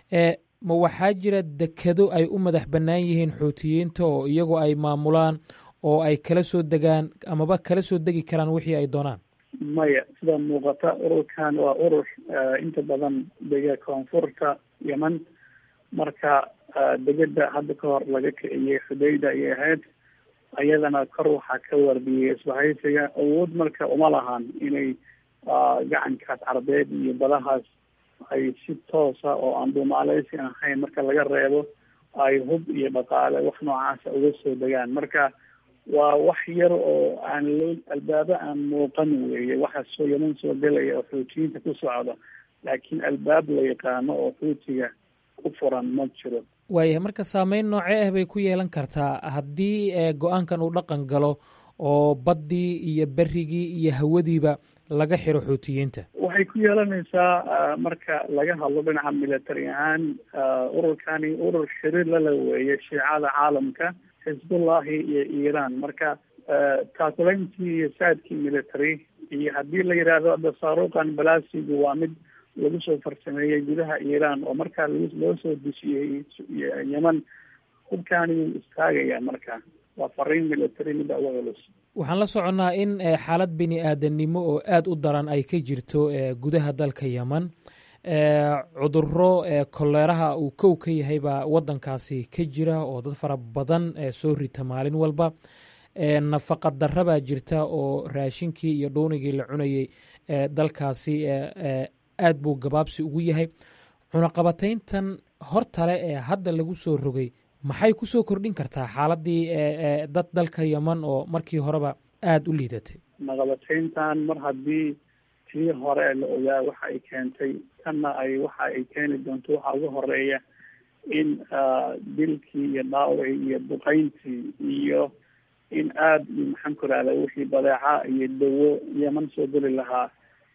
ma waxaa jira dekado ay u madax bannaan yihiin xuutiyiinta oo iyagoo ay maamulaan oo ay kala soo degaan amaba kala soo degi karaan wixii ay doonaan maya sida muuqata ururkan waa urur inta badan dega koonfurta yemen marka degeda hadda ka hor laga kiciyey xudayda ayay ahayd ayadana kor waxaa ka wardiyey isbahaysiga awood marka uma lahan inay gacankaas carbeed iyo badahaas ay si toosa oo aan duumaaleysi ahayn marka laga reebo ay hub iyo dhaqaale wax noocaasa uga soo degaan marka waa wax yar oo aan loo albaabo aan muuqan weeye waxa soo yaman soo gelaya oo xuutiyiinta ku socda laakiin albaab la yaqaano oo xuutiga ku furan ma jiro waayahay marka saameyn noocee ah bay ku yeelan kartaa haddii go-aankan uu dhaqan galo oo baddii iyo berigii iyo hawadiiba laga xiro xuutiyiinta waxay ku yeelanaysaa marka laga hadlo dhinaca military ahaan ururkani urur xiriir lala weeye shiicada caalamka xisbullahi iyo iiraan marka taakulayntii iyo saadkii military iyo haddii la yidhaahdo hadda saaruuqan balasigu waa mid lagu soo farsameeyey gudaha iiraan oo markaa loo soo dejiyey yeman hubkaani wuu istaagaya marka waa fariin military midda uga culus waxaan la soconnaa in xaalad bini aadamnimo oo aada u daran ay ka jirto gudaha dalka yeman cuduro koleeraha uu kow ka yahay baa waddankaasi ka jira oo dad fara badan soo rita maalin walba nafaqa darra baa jirta oo raashinkii iyo dhuunigii la cunayey dalkaasi aad buu gabaabsi ugu yahay cunaqabatayntan hortale ee hadda lagu soo rogay maxay ku soo kordhin kartaa xaaladii dad dalka yeman oo markii horeba aada u liidatay naqabatayntan mar haddii tii hore la ogaa waxa ay keentay tanna ay waxa ay keeni doonto waxaa uga horeeya in dilkii iyo dhaawacii iyo duqayntii iyo in aada iyo maxaan ku rahda wixii badeeca iyo dawo yeman soo geli lahaa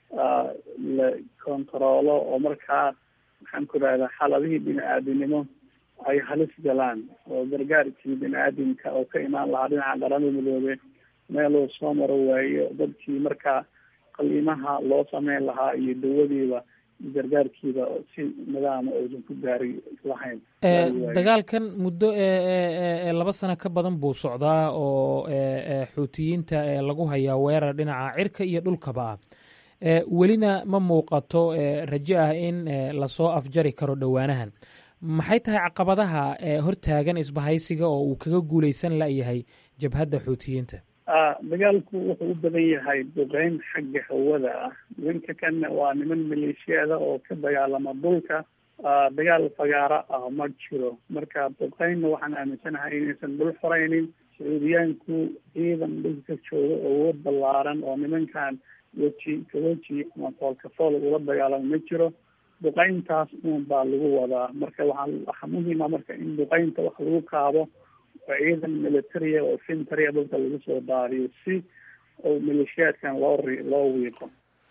la kontaroolo oo markaa maxaan ku rahdaa xaaladihii bini aadinimo ay halis galaan oo gargaarkii bini aadamka oo ka imaan lahaa dhinaca qaramada midoobe meeluu soo maro waayo dadkii markaa qaliimaha loo sameyn lahaa iyo dawadiiba gargaarkiiba si nidaama uusan ku gaari lahayn dagaalkan muddo laba sano ka badan buu socdaa oo xuutiyiinta lagu hayaa weerar dhinaca cirka iyo dhulkaba ah welina ma muuqato rajo ah in lasoo afjari karo dhowaanahan maxay tahay caqabadaha hortaagan isbahaysiga oo uu kaga guuleysan layahay jabhadda xuutiyiinta dagaalku wuxuu u badan yahay duqeyn xagga hawada ah nimanka kanna waa niman maleeshiyada oo ka dagaalama dhulka dagaal fagaaro ah ma jiro marka duqeynna waxaan aaminsanahay inaysan dhul xoreynin sacuudiyaanku ciidan dhulka jooga awood ballaaran oo nimankan weji kaweji ama foolkafool ula dagaalamo ma jiro duqeyntaas un baa lagu wadaa marka waxaa waxaa muhiima marka in duqeynta wax lagu kaabo oo ciidan militaria oo fintaria dhulka lagu soo daariyo si oo maleeshiyaadkan loo ri loo wiiqo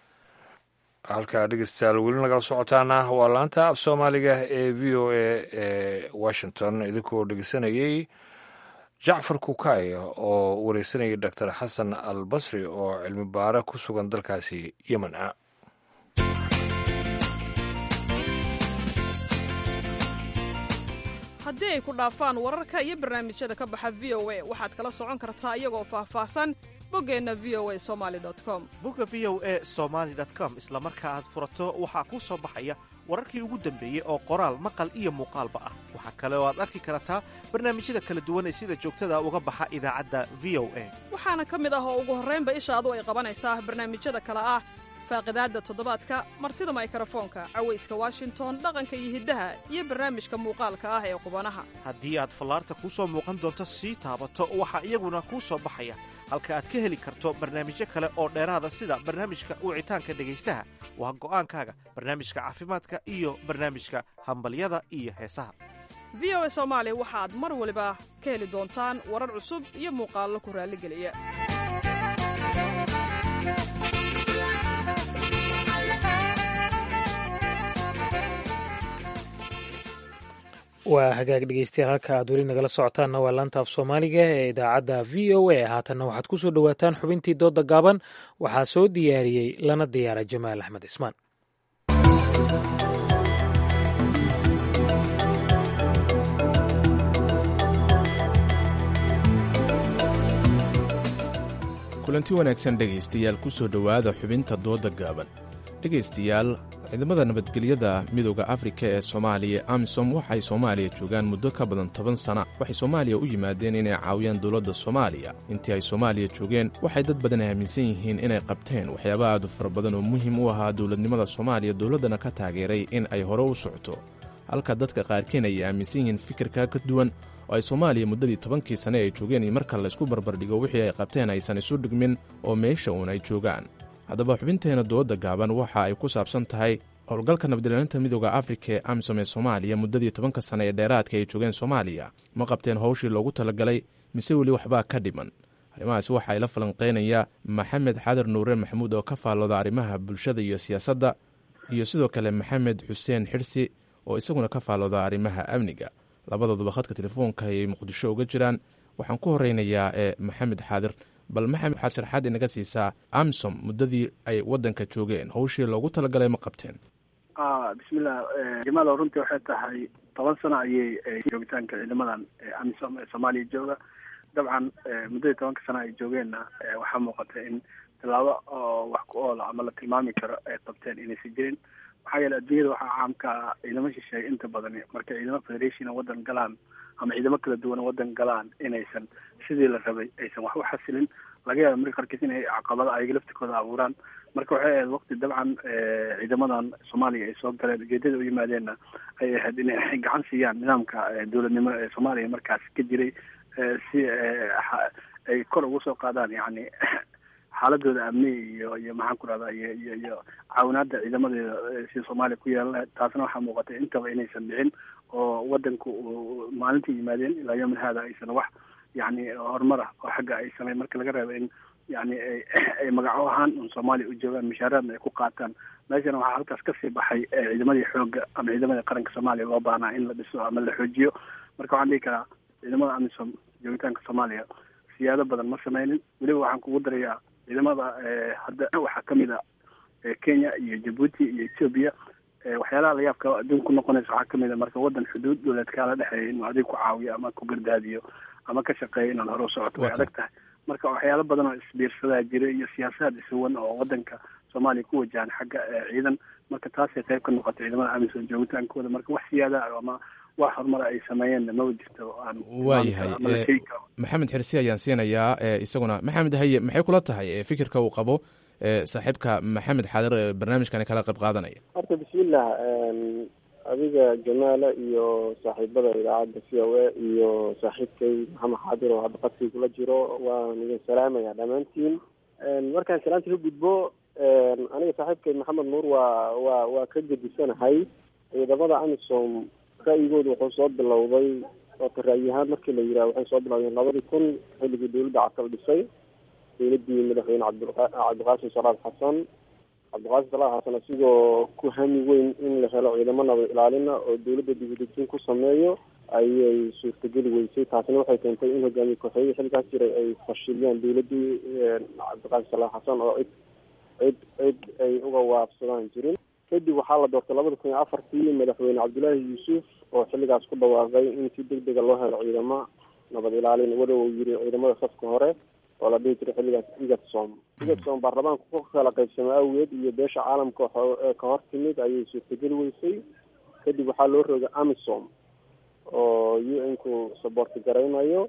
halkaa dhegeystayaal weli nagala socotaana waa laanta af soomaaliga ee v o a ee washington idinkoo dhegeysanayey jacfar kukay oo wareysanayay doctor xasan al basri oo cilmi baare ku sugan dalkaasi yemen ah haddii ay ku dhaafaan wararka iyo barnaamijyada ka baxa v o a waxaad kala socon kartaa iyagoo faahfaahsan boggeenna v o a somali com bogga v o a somaali com isla marka aad furato waxaa kuu soo baxaya wararkii ugu dambeeyey oo qoraal maqal iyo muuqaalba ah waxaa kale oo aad arki kartaa barnaamijyada kala duwan ee sida joogtada uga baxa idaacadda v o a waxaana ka mid ah oo ugu horraynba ishaadu ay qabanaysaa barnaamijyada kale ah faaqidaadda toddobaadka martida maykrofoonka cawayska washington dhaqanka iyo hiddaha iyo barnaamijka muuqaalka ah ee qubanaha haddii aad fallaarta kuu soo muuqan doonto sii taabato waxaa iyaguna kuu soo baxaya halka aad ka heli karto barnaamijyo kale oo dheeraada sida barnaamijka wicitaanka dhegaystaha waa go'aankaaga barnaamijka caafimaadka iyo barnaamijka hambalyada iyo heesaha v o a soomaali waxaad mar waliba ka heli doontaan warar cusub iyo muuqaallo ku raalligeliya waa hagaag dhegeystayaal halka aad weli nagala socotaanna waa laanta af soomaaliga ee idaacadda v o a haatanna waxaad ku soo dhowaataan xubintii doodda gaaban waxaa soo diyaariyey lana diyaara jamaal axmed cismaan kulanti wanaagsan dhegaystayaal ku soo dhowaada xubinta doodda gaaban dhegaystayaal ciidamada nabadgelyada midooda afrika ee soomaaliya amisom waxay soomaaliya joogaan muddo ka badan toban sana waxay soomaaliya u yimaadeen inay caawiyaan dowladda soomaaliya intii ay soomaaliya joogeen waxay dad badan aaminsan yihiin inay qabteen waxyaaba aad u fara badan oo muhiim u ahaa dowladnimada soomaaliya dowladdana ka taageeray in ay hore u socto halka dadka qaarkiin ay aaminsan yihiin fikirkaa ka duwan oo ay soomaaliya muddadii tobankii sane ay joogeen iyo marka laysku barbardhigo wixii ay qabteen aysan isu dhigmin oo meesha uun ay joogaan haddaba xubinteenna dooda gaaban waxa ay ku saabsan tahay howlgalka nabadilaalinta midooda afrika ee amisom ee soomaaliya muddadii tobanka sane ee dheeraadka ay joogeen soomaaliya ma qabteen howshii loogu talagalay mise weli waxbaa ka dhiman arrimahaasi waxa ay la falanqeynayaa maxamed xadar nuure maxamuud oo ka faallooda arrimaha bulshada iyo siyaasadda iyo sidoo kale maxamed xuseen xirsi oo isaguna ka faallooda arrimaha amniga labadooduba khadka telefoonka ayay muqdisho uga jiraan waxaan ku horeynayaa ee maxamed xaadir bal maxamed waxaad sharxaad inaga siisaa amisom muddadii ay waddanka joogeen howshii loogu talagalay ma qabteen bismillah jamaal runtii waxay tahay toban sano ayay joogitaanka ciidamadan amisom ee soomaaliya jooga dabcan muddadii tobanka sano ay joogeenna waxaa muuqata in tilaabo oo wax ku oola ama la tilmaami karo ay qabteen inaysan jirin maxaa yeele adduunyada waxaa caamka ciidamo shisheeye inta badan markay ciidamo federation wadan galaan ama ciidamo kala duwan wadan galaan inaysan sidii la rabay aysan wax u xasilin laga yaaba marka qarkiis inay caqabado ayaga laftikooda abuuraan marka waxay ahayd waqti dabcan ciidamadan soomaaliya ay soo galeen ujeedada u yimaadeenna ay ahayd inay gacan siiyaan nidaamka dowladnimo ee soomaaliya markaas ka jiray si ay kor ugu soo qaadaan yani xaaladooda amni iyo iyo maxaan ku rahdaa iyo iyo iyo caawinaada ciidamadeeda sida soomaaliya ku yeelan lahayd taasna waxaa muuqatay intaba inaysan dhicin oo wadanku maalintii yimaadeen ilaa yawmin hada aysan wax yani horumar ah oo xagga ay sameyn marka laga reebo in yani ay magaco ahaan un soomaaliya u joogaan mushaaraadna ay ku qaataan meeshana waxaa halkaas kasii baxay ciidamadii xooga ama ciidamadii qaranka soomaaliya loo baahnaa in la dhiso ama la xoojiyo marka waxaan dhihi karaa ciidamada amisom joogitaanka soomaaliya siyaado badan ma sameynin weliba waxaan kugu darayaa ciidamada hadda waxaa kamid a kenya iyo jabuuti iyo ethoobia waxyaalaha layaabka adduunka ku noqonaysa waxaa kamid a marka wadan xuduud dowleed kaala dhexeeya inuu adig ku caawiyo ama ku gardaadiyo ama ka shaqeeya inaad hore u socoto way adag tahay marka waxyaalo badan oo isbiirsadaa jira iyo siyaasaad isuwan oo wadanka soomaaliya ku wajahan xagga ciidan marka taasay qayb ka noqotay ciidamada amisom joogitaankooda marka wax siyaada ama wax horumara ay sameeyeen maba jirto aan waayahay maxamed xirsi ayaan siinayaa isaguna maxamed haye maxay kula tahay fikirka uu qabo saaxiibka maxamed xaadir ee barnaamijkani kala qayb qaadanaya horta bismillah adiga jamaala iyo saaxiibada idaacadda c o a iyo saaxiibkay maxamed xaadir oo hadda qadkii kula jiro waan idin salaamaya dhammaantiin markaan salaanta ka gudbo aniga saaxiibkay maxamed nuur waa waa waa ka gedisanahay ciidamada amisom ra'yigooda wuxuu soo bilowday oota ra'yi-ahaan markii la yidhaha waxay soo bilowdeen labadii kun xilligii dowladda casal dhisay dowladdii madaxweyne cabdua cabdiqaasim salaad xasan cabdiqaasim salaad xasan asigoo ku hami weyn in la helo ciidamo nabad ilaalina oo dowladda dibudejin ku sameeyo ayay suurtageli weysay taasina waxay keentay in hogaamiye kooxeeyadii xilkaas jiray ay fashiliyaan dowladdii cabdiqaasim salaad xasan oo cid cid cid ay uga waafsadaan jirin kadib waxaa la doortay labada kun iyo afartii madaxweyne cabdullaahi yuusuf oo xilligaas ku dhawaaqay in si deg dega loo helo ciidamo nabad ilaalin wada uu yiri ciidamada safka hore oo la dhihi jiray xilligaas igatsom igatsom baarlamaanka ku kala qaybsamo awgeed iyo beesha caalamka ka hor timid ayay suurtageli weysay kadib waxaa loo rogay amisom oo u n ku saboorti garaynayo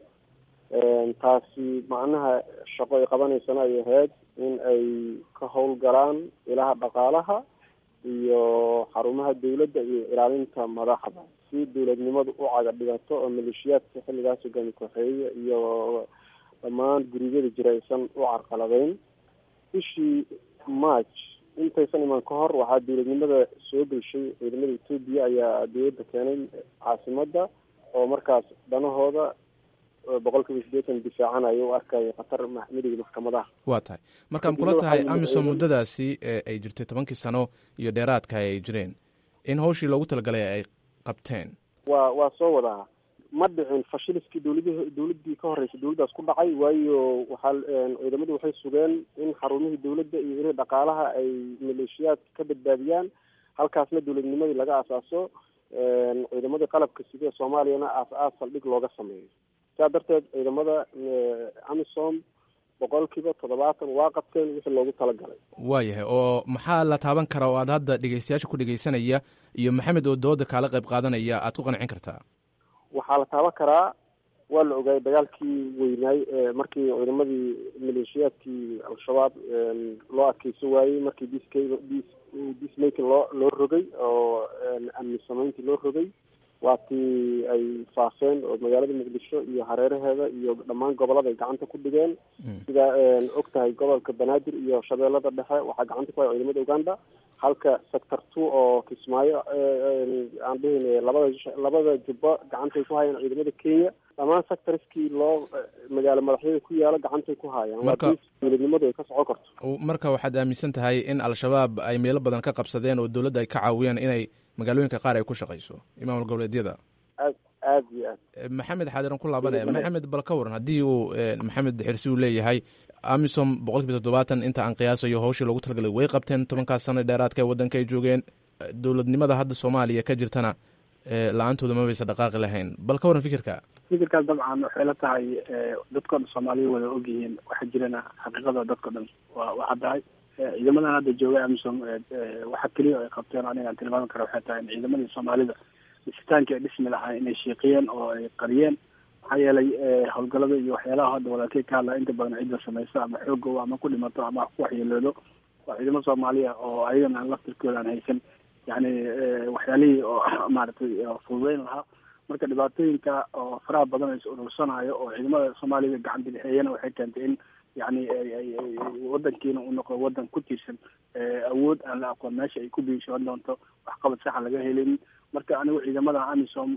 taasi macnaha shaqo ay qabanaysana ay ahayd in ay ka howlgalaan ilaha dhaqaalaha iyo xarumaha dowladda iyo ilaalinta madaxda si dowladnimadu u caga dhigato oo maleeshiyaadka xilligaas hogaami kooxeeye iyo dhammaan guryada jira aysan u carqaladeyn bishii march intaysan iman ka hor waxaa dowladnimada soo geshay ciidamada etoobiya ayaa dowladda keenay caasimada oo markaas dhanahooda boqol kiiba sideetan difaacanayo u arkaya khatar midowda maxkamadaha waa tahay marka ma kula tahay amisom muddadaasi ay jirtay tobankii sano iyo dheeraadka ay jireen in hawshii loogu talagalay ay qabteen waa waa soo wadaa ma dhicin fashiliskii dowlad dowladdii ka horreysay dowladdaas ku dhacay waayo waxaa ciidamadu waxay sugeen in xarumihii dowladda iyo ilihii dhaqaalaha ay maleeshiyaadka ka badbaadiyaan halkaasna dowladnimadii laga asaaso ciidamadii qalabka sida soomaaliyana aas-aas saldhig looga sameeyo saa darteed ciidamada amisom boqolkiiba toddobaatan waa qabteen wixii loogu talagalay waayahay oo maxaa la taaban karaa oo aad hadda dhegeystayaasha ku dhegeysanaya iyo maxamed oo dooda kaala qayb qaadanaya aad ku qancin kartaa waxaa la taaban karaa waa la ogaayay dagaalkii weynaay markii ciidamadii maleeshiyaadkii al-shabaab loo adkeysan waayey markii disk dismaking loo loo rogay oo amni samayntii loo rogay waa tii ay faafeen oo magaalada muqdisho iyo hareeraheeda iyo dhammaan gobolada ay gacanta ku dhigeen sida og tahay gobolka banaadir iyo shabeellada dhexe waxaa gacanta ku haya ciidamada uganda halka sector two oo kismaayo aan dhihin labada labada jubbo gacantay ku hayaan ciidamada kenya dhammaan sectorskii loo magaalo madaxyada ku yaalo gacantay ku haayaan Marka- dowladnimadu ay ka socon karto marka waxaad aaminsan tahay in al-shabaab ay meelo badan ka qabsadeen oo dowladda ay ka caawiyeen inay magaalooyinka qaar ay ku shaqayso imaamul goboleedyada aad aad iyo aad Eh, maxamed xaadiran ku laabanaya maxamed bal ka waran haddii uu eh, maxamed xirsi uu leeyahay amisom boqolkiiba toddobaatan inta aan qiyaasayo hawshii loogu talagalay way qabteen tobankaas sano dheeraadka ee waddanka ay joogeen Eh, dowladnimada hadda soomaaliya ka jirtana eh, la-aantooda ma baysa dhaqaaqi lahayn bal ka waran fikirka fikirkaas dabcan waxay la tahay dadkao dhan soomaaliya wada ogyihiin waxaa jirana xaqiiqada dadkao dhan waa waa caddahay ciidamadan hadda jooga amisom waxa keliya ay qabteen aniga aan tilmaami kara waxay tahay in ciidamadii soomaalida dhisitaankii ay dhismi lahaa inay shiiqiyeen oo ay qariyeen maxaa yeelay howlgalada iyo waxyaalaha hadda walaalkey ka hadlaa inta badan cidda samayso ama xoogow ama ku dhimato ama ku waxyeeloodo waa ciidamo soomaaliya oo ayagana aan laftirkooda aan haysan yani waxyaalihii oo maaragtay fududeyn lahaa marka dhibaatooyinka oo faraha badan ay is urursanayo oo ciidamada soomaalida gacan bidixeeyana waxay keentay in yani wadankiina uu noqdo wadan ku tiirsan awood aan la aqoon meesha ay ku biishoon doonto waxqabad saxa laga helin marka anigu ciidamada amisom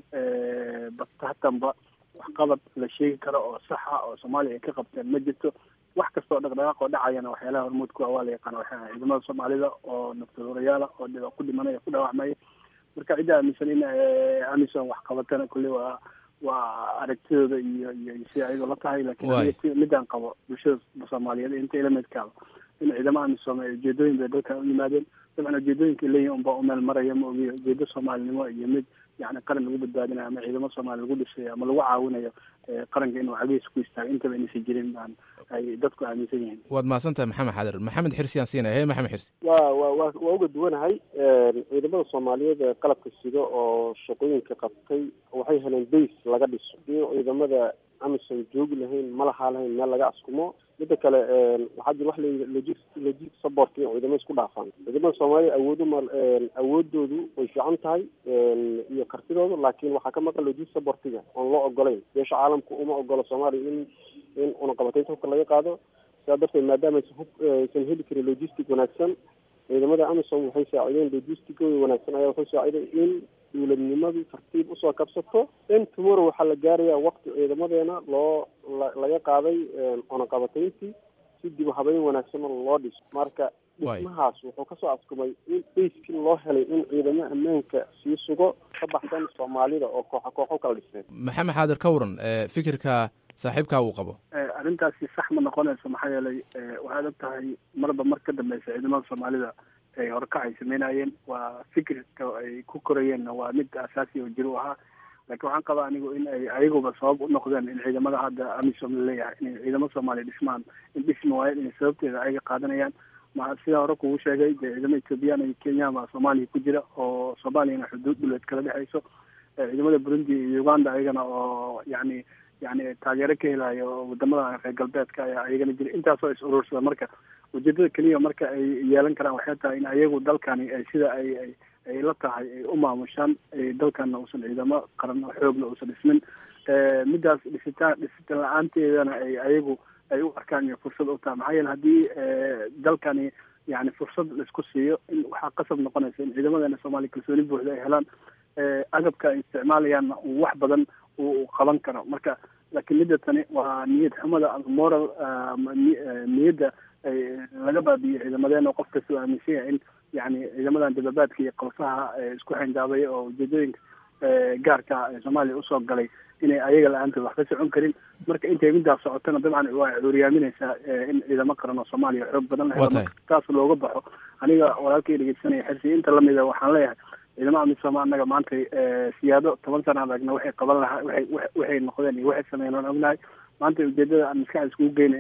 batatanba waxqabad la sheegi karo oo saxa oo soomaaliya ay ka qabteen ma jirto wax kastoo dhaqdhaqaaq oo dhacayana waxyaalaha hormuud ku ah waa la yaqaana waxay ahayd ciidamada soomaalida oo naftadorayaala oo dhiba ku dhimanaya ku dhaawacmaya marka cidda aaminsan in amisom wax qabatana kulli waa waa aragtidooda iyo iyo si ayadoo la tahay lakin Waay. aniga si- midaan qabo bulshada soomaaliyeed inta ilamidkaaba in ciidamo amisom ay ujeedooyin bay dalkan u yimaadeen dabcan ujeedooyinka leeyihin unbaa umeel maraya ma ogiyo ujeedo soomaalinimo iyo mid yani qaran lagu badbaadinayo ama ciidamo soomaali lagu dhisayo ama lagu caawinayo eh, qaranka inuu cagihiisa ku istaago intaba inaysan jirin baan ay dadku aaminsan yihiin waad mahadsan tahay maxamed xadir maxamed xirsi aan siinaya he maxamed xirsi waa waa waa waa uga duwanahay ciidamada soomaaliyeed ee qalabka sido oo shaqooyinka qabtay waxay heleen base laga dhiso hadii ciidamada amisom joogi lahayn ma lahaa lahayn meel laga askumo midda kale waxaa jira wax layidhi logis logis support iyo ciidamo isku dhaafaan ciidamada soomaaliya awoodu ma awoodoodu way fiican tahay iyo kartidoodu laakiin waxaa ka maqan logis supportiga oon loo ogolayn beesha caalamku uma ogolo soomaaliya in in unaqabataynta hubka laga qaado sidaa darteed maadaama aysan hub aysan heli karin logistic wanaagsan ciidamada amisom waxay saacideen logisticooda wanaagsan ayaa waxay saaciday in dowladnimadii tartiib usoo kabsato in tomorrow waxaa la gaarayaa waqti ciidamadeena loo la- laga qaaday cunaqabatayntii si dib u habeyn wanaagsan loo dhiso marka Waay. dhismahaas wuxuu kasoo askumay in bayskii loo helay in ciidamo ammaanka sii sugo ka baxsan soomaalida oo kooxa kooxo u kala dhiseen maxamed xaadir ka waran eh, fikirka saaxiibkaa uu qabo Eh, arrintaasi sax ma noqonayso maxaa yeelay eh, waxaad og tahay marba mar ka dambeysa ciidamada soomaalida ay horkac ay sameynayeen waa fikirka ay ku korayeenna waa mid asaasi oo jiro u ahaa laakiin waxaan qabaa anigu in ay ayaguba sabab u noqdeen in ciidamada hadda amisom laleeyahay inay ciidamo soomaaliya dhismaan in dhismi waayeen inay sababteeda ayaga qaadanayaan ma sidaa hore kugu sheegay dee ciidamo ethoobiyan iyo kenya baa soomaaliya ku jira oo soomaaliyana xuduud dhuleed kala dhexeyso Eh, ciidamada burundi iyo uganda ayagana oo yani yani taageero ka helayo wadamada reer galbeedka ayaa ayagana jira intaasoo is urursada marka ujeedada keliya marka ay yeelan karaan waxay tahay in ayagu dalkani ay sida ay ay ay la tahay ay u maamushaan ay dalkana uusan ciidamo qaran oo xoogna uusan dhismin Eh, midaas dhisitaan dhisitaan la-aanteedana ay ayagu ay u arkaan inay fursad u tahay maxaa yeele haddii eh, dalkani yani fursad laisku siiyo in waxaa qasab noqonaysa in ciidamadeena soomaaliya kalsooni buuxda ay helaan eh, agabka ay isticmaalayaanna uu wax badan uu uu qaban karo marka laakiin midda tani waa niyad xumada ama moral ah, ama ni- eh, niyadda ay laga baabiyo ciidamadeena oo qof kasta uu aaminsan yahay in yani ciidamadan dababaadka iyo qalsaha eh, isku xindaabaya oo ujeedooyinka eh, gaarka ee soomaaliya usoo galay inay ayaga la-aantood wax ka socon karin marka intay midaas socotana dabcan waa cuuriyaaminaysaa eh, in ciidamo qaran oo soomaaliya xoog badan la helo Waa tahay. marka taas looga baxo aniga walaalkay dhegeysanaya xirsi inta lamida waxaan leeyahay ciidamo amisom annaga maanta eh, siyaado toban sana adagna waxay qaban lahaa waxay waxay- waxay noqdeen iyo waxay sameeyeen waan ognahay maanta ujeedada aan maskaxda iskugu geyna in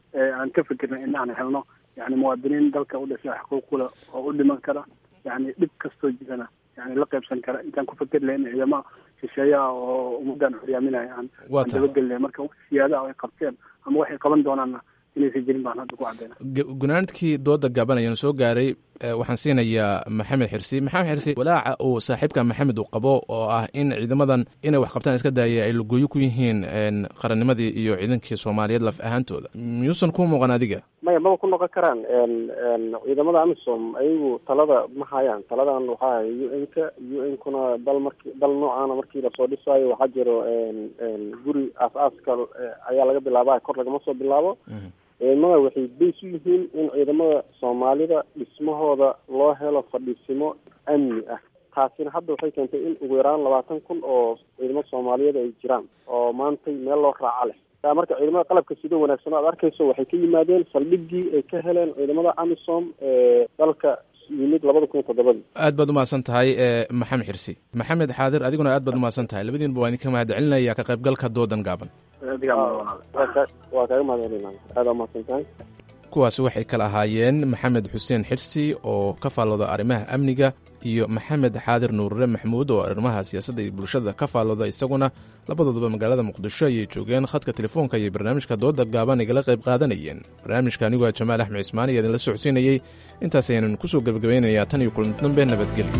aan ka fikirna in aan helno yani muwaadiniin dalka u dhashay xuquuqula oo u dhiman kara yani dhib kastoo jirana yani la qaybsan kara intaan ku fikir lahayn ciidamo shisheeyaha oo ummadan horyaaminaya aan Waa aan tahay. dabagelnay marka wax siyaadaha ay qabteen ama waxay qaban doonaanna inaysan jirin baan hadda ku cadayna Gu- gunaanadkii dooda gaaban ayaan soo gaaray eh, waxaan siinayaa maxamed xirsi maxamed xirsi walaaca uu saaxiibka maxamed uu qabo oo ah in ciidamadan inay wax qabtaan iska daaya ay lugooyo ku yihiin een, qarannimadii iyo ciidankii soomaaliyeed laf ahaantooda miyuusan ku muuqan adiga maya maba ku noqon karaan n n ciidamada amisom ayagu talada ma hayaan taladan waxaa haya u n ka u n kuna dal marki dal noocaana markii lasoo dhisaayo waxaa jiro n n guri aas-aaska eh, ayaa laga bilaabaa kor lagama soo bilaabo ciidamada waxay bays u yihiin in ciidamada soomaalida dhismahooda loo helo fadhiisimo amni ah taasina hadda waxay keentay in ugu yaraan labaatan kun oo ciidamo soomaaliyeed ay jiraan oo maantay meel loo raaca leh taa marka ciidamada qalabka sida wanaagsan aad arkayso waxay ka yimaadeen saldhiggii ay ka heleen ciidamada amisom ee dalka yimid labada kun iyo toddobadii aad baad umahadsan tahay eh, maxamed xirsi maxamed xaadir adiguna aad baad umahadsan tahay labadiinba waa idinka mahad celinaya ka qaybgalka doodan gaaban waa ka- waa kaaga mahadcelinaa aada umahadsan tahay kuwaasi waxay kala ahaayeen maxamed xuseen xirsi oo ka faallooda arrimaha amniga iyo maxamed xaadir nuurre maxmuud oo arrimaha siyaasadda iyo bulshada ka faallooda isaguna labadooduba magaalada muqdisho ayay joogeen khadka telefoonka iyo barnaamijka dooda gaaban igala qayb qaadanayeen barnaamijka anigoo ah jamaal axmed cismaan iyo idinla socodsiinayey intaas ayaanan kusoo gebagabaynayaa tan iyo kulan dambe nabadgelyo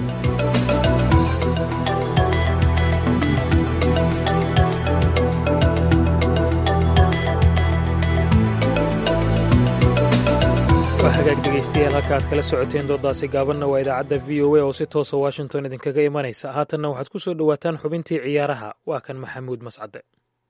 waa hagaag dhegaystayaal halka aad kala socoteen doodaasi gaabanna waa idaacadda v o a oo si toosa washington idinkaga imanaysa haatanna waxaad ku soo dhowaataan xubintii ciyaaraha waa kan maxamuud mascade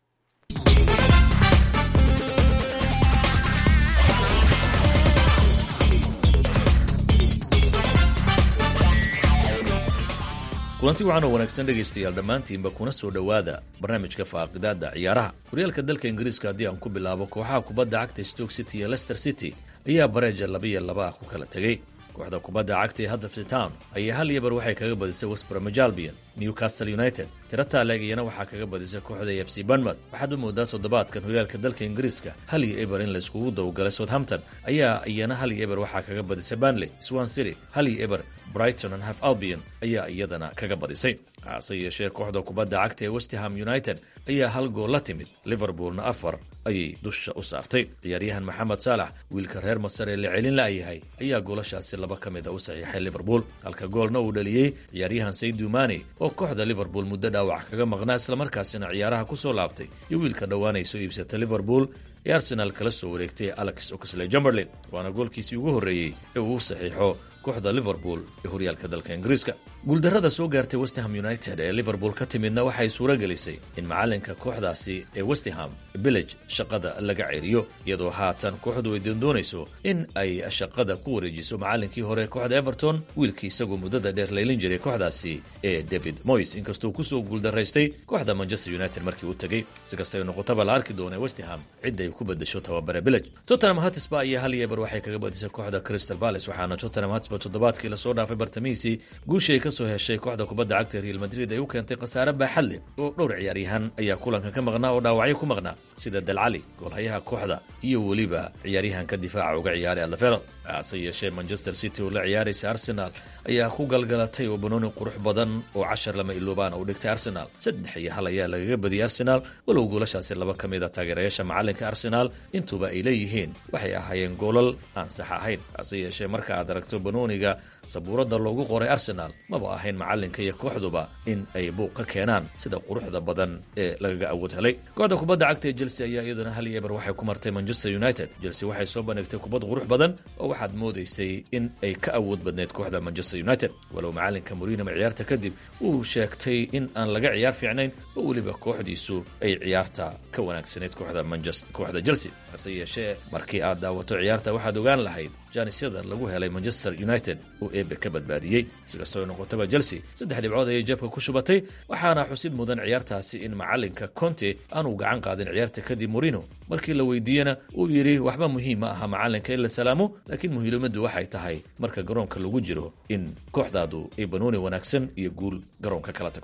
kulanti waxaan oo wanaagsan dhegaystayaal dhammaantiinba kuna soo dhowaada barnaamijka faaqidaada ciyaaraha horyaalka dalka ingiriiska haddii aan ku bilaabo kooxaha kubadda cagta stoke city iyo leicester city ayaa bareeja labiyo laba ah ku kala tegey kooxda kubadda cagta ee huddersfield town ayaa hal iyo bar waxay kaga badisay westbrom albion newcastle united tiro taaleg iyana waxaa kaga badisay kooxda f c bournemouth waxaad u moodaa toddobaadkan horyaalka dalka ingiriiska hal iyo eber in layskugu dawgalay southampton ayaa iyana hal iyo eber waxaa kaga badisay banley swan city hal iyo eber brighton and half albion ayaa iyadana kaga badisay hase yeeshee kooxda kubadda cagta ee westham united ayaa hal gool la timid liverpoolna afar ayay dusha u saartay ciyaaryahan maxamed saalax wiilka reer masar ee la celin la'yahay ayaa goolashaasi laba ka mid a u saxiixay liverpool halka goolna uu dhaliyey ciyaaryahan saydu mane oo kooxda liverpool muddo dhaawac kaga maqnaa islamarkaasina ciyaaraha ku soo laabtay iyo wiilka dhowaanay soo iibsatay liverpool ee arsenaal kala soo wareegtay alex oxley jumberlin waana goolkiisii ugu horreeyey ee uu saxiixo kooxda liverpool ee horyaalka dalka ingiriiska guuldarrada soo gaartay westham united ee liverpool ka timidna waxay suuro gelisay in macalinka kooxdaasi ee westham village shaqada laga ceriyo iyadoo haatan kooxdu ay doondoonayso in ay shaqada ku wareejiso macalinkii hore kooxda everton wiilkii isagoo muddada dheer laylin jiray kooxdaasi ee david moys inkastuu kusoo guuldaraystay kooxda manchester united markii uu tegey si kastay noqotaba la arki doona westham cidda ay ku bedesho tababare village tottenham hatisba ayaa hal iyo eber waxay kaga badisay kooxda crystal palace waxaana tottenham hatisba toddobaadkii lasoo dhaafay bartamihiisii guushii ay kasoo heshay kooxda kubadda cagta real madrid ay u keentay khasaare baaxad leh oo dhowr ciyaaryahan ayaa kulanka ka maqnaa oo dhaawacyo ku maqnaa sida dalcali goolhayaha kooxda iyo weliba ciyaaryahanka difaaca uga ciyaaray adlafero hase yeeshee manchester city oo la ciyaaraysa arsenal ayaa ku galgalatay oo banooni qurux badan oo cashar lama iloobaan u dhigtay arsenal saddex iyo hal ayaa lagaga badiyay arsenal walow goolashaasi laba ka mid a taageerayaasha macalinka arsenal intuba ay leeyihiin waxay ahaayeen goolal aan sax ahayn hase yeeshee marka aad aragto banooniga sabuuradda loogu qoray arsenal maba ahayn macalinka iyo kooxduba in ay buuq ka keenaan sida quruxda badan ee lagaga awood helay kooxda kubadda cagta ee chelsea ayaa iyaduna hal iyo eber waxay ku martay manchester united chelsea waxay soo bandhigtay kubad qurux badan oo waxaad moodaysay in ay ka awood badneyd kooxda manchester united walow macalinka murinama ciyaarta kadib uu sheegtay in aan laga ciyaar fiicnayn oo weliba kooxdiisu ay ciyaarta ka wanaagsanayd kooxda manchester kooxda chelsea hase yeeshee markii aad daawato ciyaarta waxaad ogaan lahayd janisyada lagu helay manchester united uu eebe ka badbaadiyey si kastoo noqotaba chelsea saddex dhibcood ayay jeebka ku shubatay waxaana xusid mudan ciyaartaasi in macalinka conte aanuu gacan qaadin ciyaarta kadib morino markii la weydiiyena uu yidhi waxba muhiim ma aha macalinka in la salaamo laakiin muhiimaddu waxay tahay marka garoonka lagu jiro in kooxdaadu ay banooni wanaagsan iyo guul garoonka kala tagto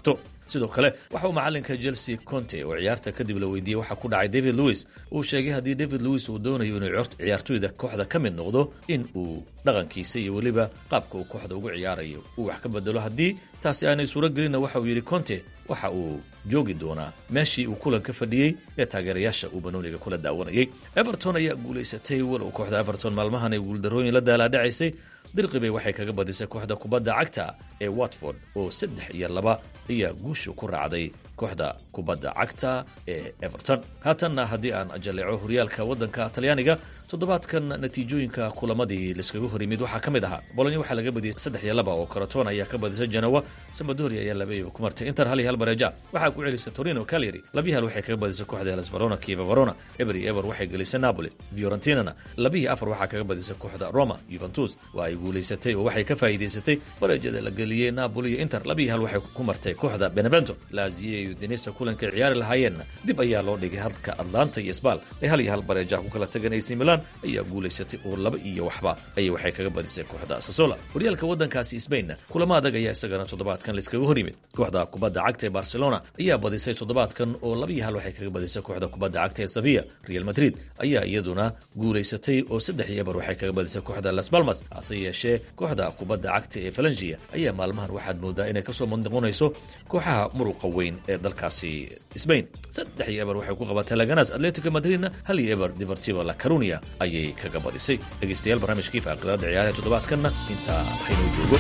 sidoo kale waxa uu macalinka chelsea conte oo ciyaarta kadib la weydiiyey waxa ku dhacay david lewis uu sheegay haddii david lewis uu doonayo inuu ciyaartoyda kooxda ka mid noqdo in uu dhaqankiisa iyo weliba qaabka uu kooxda ugu ciyaarayo uu wax ka bedelo haddii taasi aanay suuro gelinna waxa uu yidhi conte waxa uu joogi doonaa meeshii uu kulanka fadhiyey ee taageerayaasha uu banooniga kula daawanayay everton ayaa guulaysatay walow kooxda everton maalmahan ay guuldarooyin la daalaadhacaysay dirqibay waxay kaga badisay kooxda kubadda cagta ee watford oo saddex iyo laba ayaa guushu ku raacday kooxda kubadda cagta ee everton haatanna haddii aan jalleeco horyaalka waddanka talyaaniga toddobaadkan natiijooyinka kulamadii laiskaga hor yimid waxaa ka mid ahaa bolonya waxaa laga badiyey saddex iyo laba oo karaton ayaa ka badisay genowa samadoria ayaa laba iyo ku martay inter hal iyo hal bareeja waxaa ku celisay torino calyary labiyi hal waxay kaga badisay kooxda helas verona kieva verona eber iyo eber waxay gelisay napoli fiorentinana labiyi afar waxaa kaga badisay kooxda roma juventus waa ay guulaysatay oo waxay ka faa'iidaysatay bareejada la geliyey napoli iyo inter labiyi hal waxay ku martay kooxda benevento lazio iyo denisa kulankay ciyaari lahaayeenna dib ayaa loo dhigay halka atlanta iyo sbal ay hal iyo hal bareeja ku kala tagan ac milan ayaa guulaysatay oo laba iyo waxba ayay waxay kaga badisay kooxda sasola horyaalka waddankaasi sbainna kulamo adag ayaa isagana toddobaadkan laiskaga hor yimid kooxda kubadda cagta ee barcelona ayaa badisay toddobaadkan oo laba iyo hal waxay kaga badisay kooxda kubadda cagta ee sevilla real madrid ayaa iyaduna guulaysatay oo saddex iyo eber waxay kaga badisay kooxda las balmas hase yeeshee kooxda kubadda cagta ee falangia ayaa maalmahan waxaad moodaa inay kasoo madnoqonayso kooxaha muruqa weyn ee dalkaasi sbain saddex iyo eber waxay ku qabatay laganas atletico madridna hal iyo eber divertivo la carunia ayay kaga badisay dhegeystayaal barnaamijkii faaqidaada ciyaaraha toddobaadkanna intaa haynoo joogo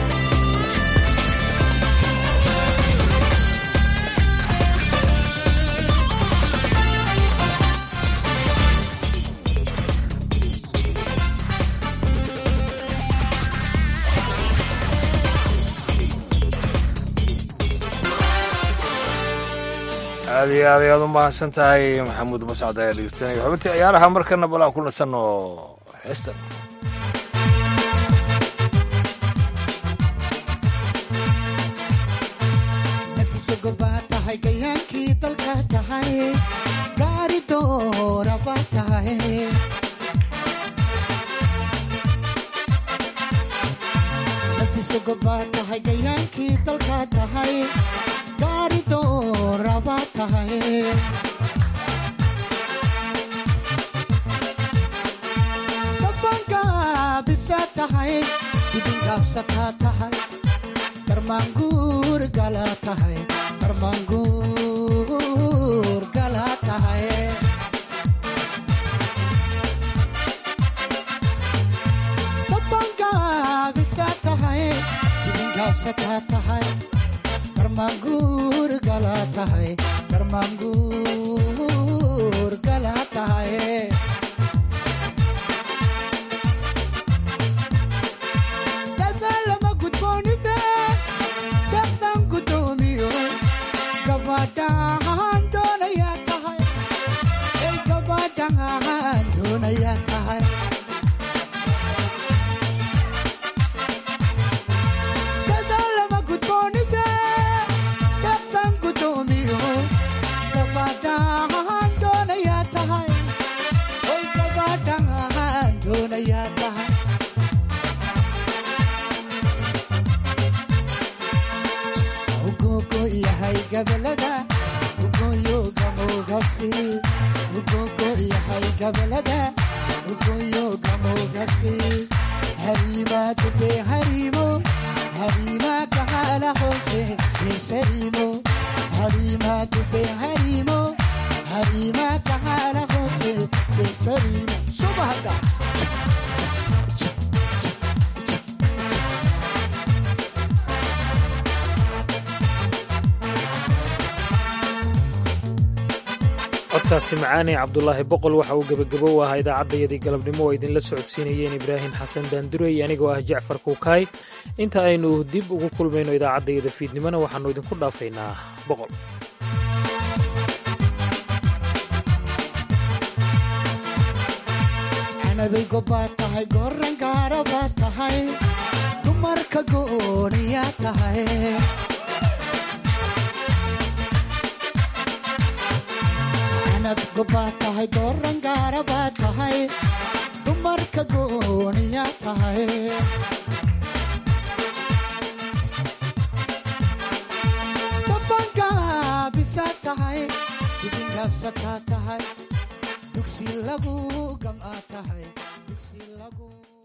aad iyo aad ayaad u mahadsan tahay maxamuud mascad ayaa dhegeystanaya xubintii ciyaaraha markana bal aan ku nasanno heestan nafisogobaa tahay gayaankii dalka tahay gaari dooraba tahay nafisogobaa tahay gayaankii dalka tahay gaari dooraba tahay dabangaabisa tahay dibingaabsataa tahay darmaanguur gala tahay darmaanguur gala tahay dabangaabisa tahay dibingaabsataa tahay darmaanguur gala tahay darmaanguur gala tahay dadaalama gudboonide daqdan gudoomiyo gabadhaan doonayaa tahay ey gabadhaan doonayaa tahay dadaalama gudboonide daqdan gudoomiyo gabadhaan doonayaa tahay oy gabadhaan doonayaa tahay ugogo yahay gabalada ugoyo gamogasi ugogo yahay gabalada ugoyo gamogasi harima dube harimo harima kahala hose esarimo harima dube harimo harima kahala hose esarimo subahada codkaasi macaane cabdulaahi boqol waxa uu gebagabo u ahaa idaacaddayadii galabnimo oo idinla socodsiinayeen ibraahim xasan daandurey anigoo ah jacfar kuukaay inta aynu dib ugu kulmayno idaacaddayada fiidnimona waxaannu idinku dhaafaynaa boqol canadaygo baad tahay goran gaara baad tahay dumarka gooniyaa tahay canadgo baad tahay goran gaara baad tahay dumarka gooniyaa tahay tahay dibingaabsataa tahay dugsi lagu gamaa tahay dugsi lagu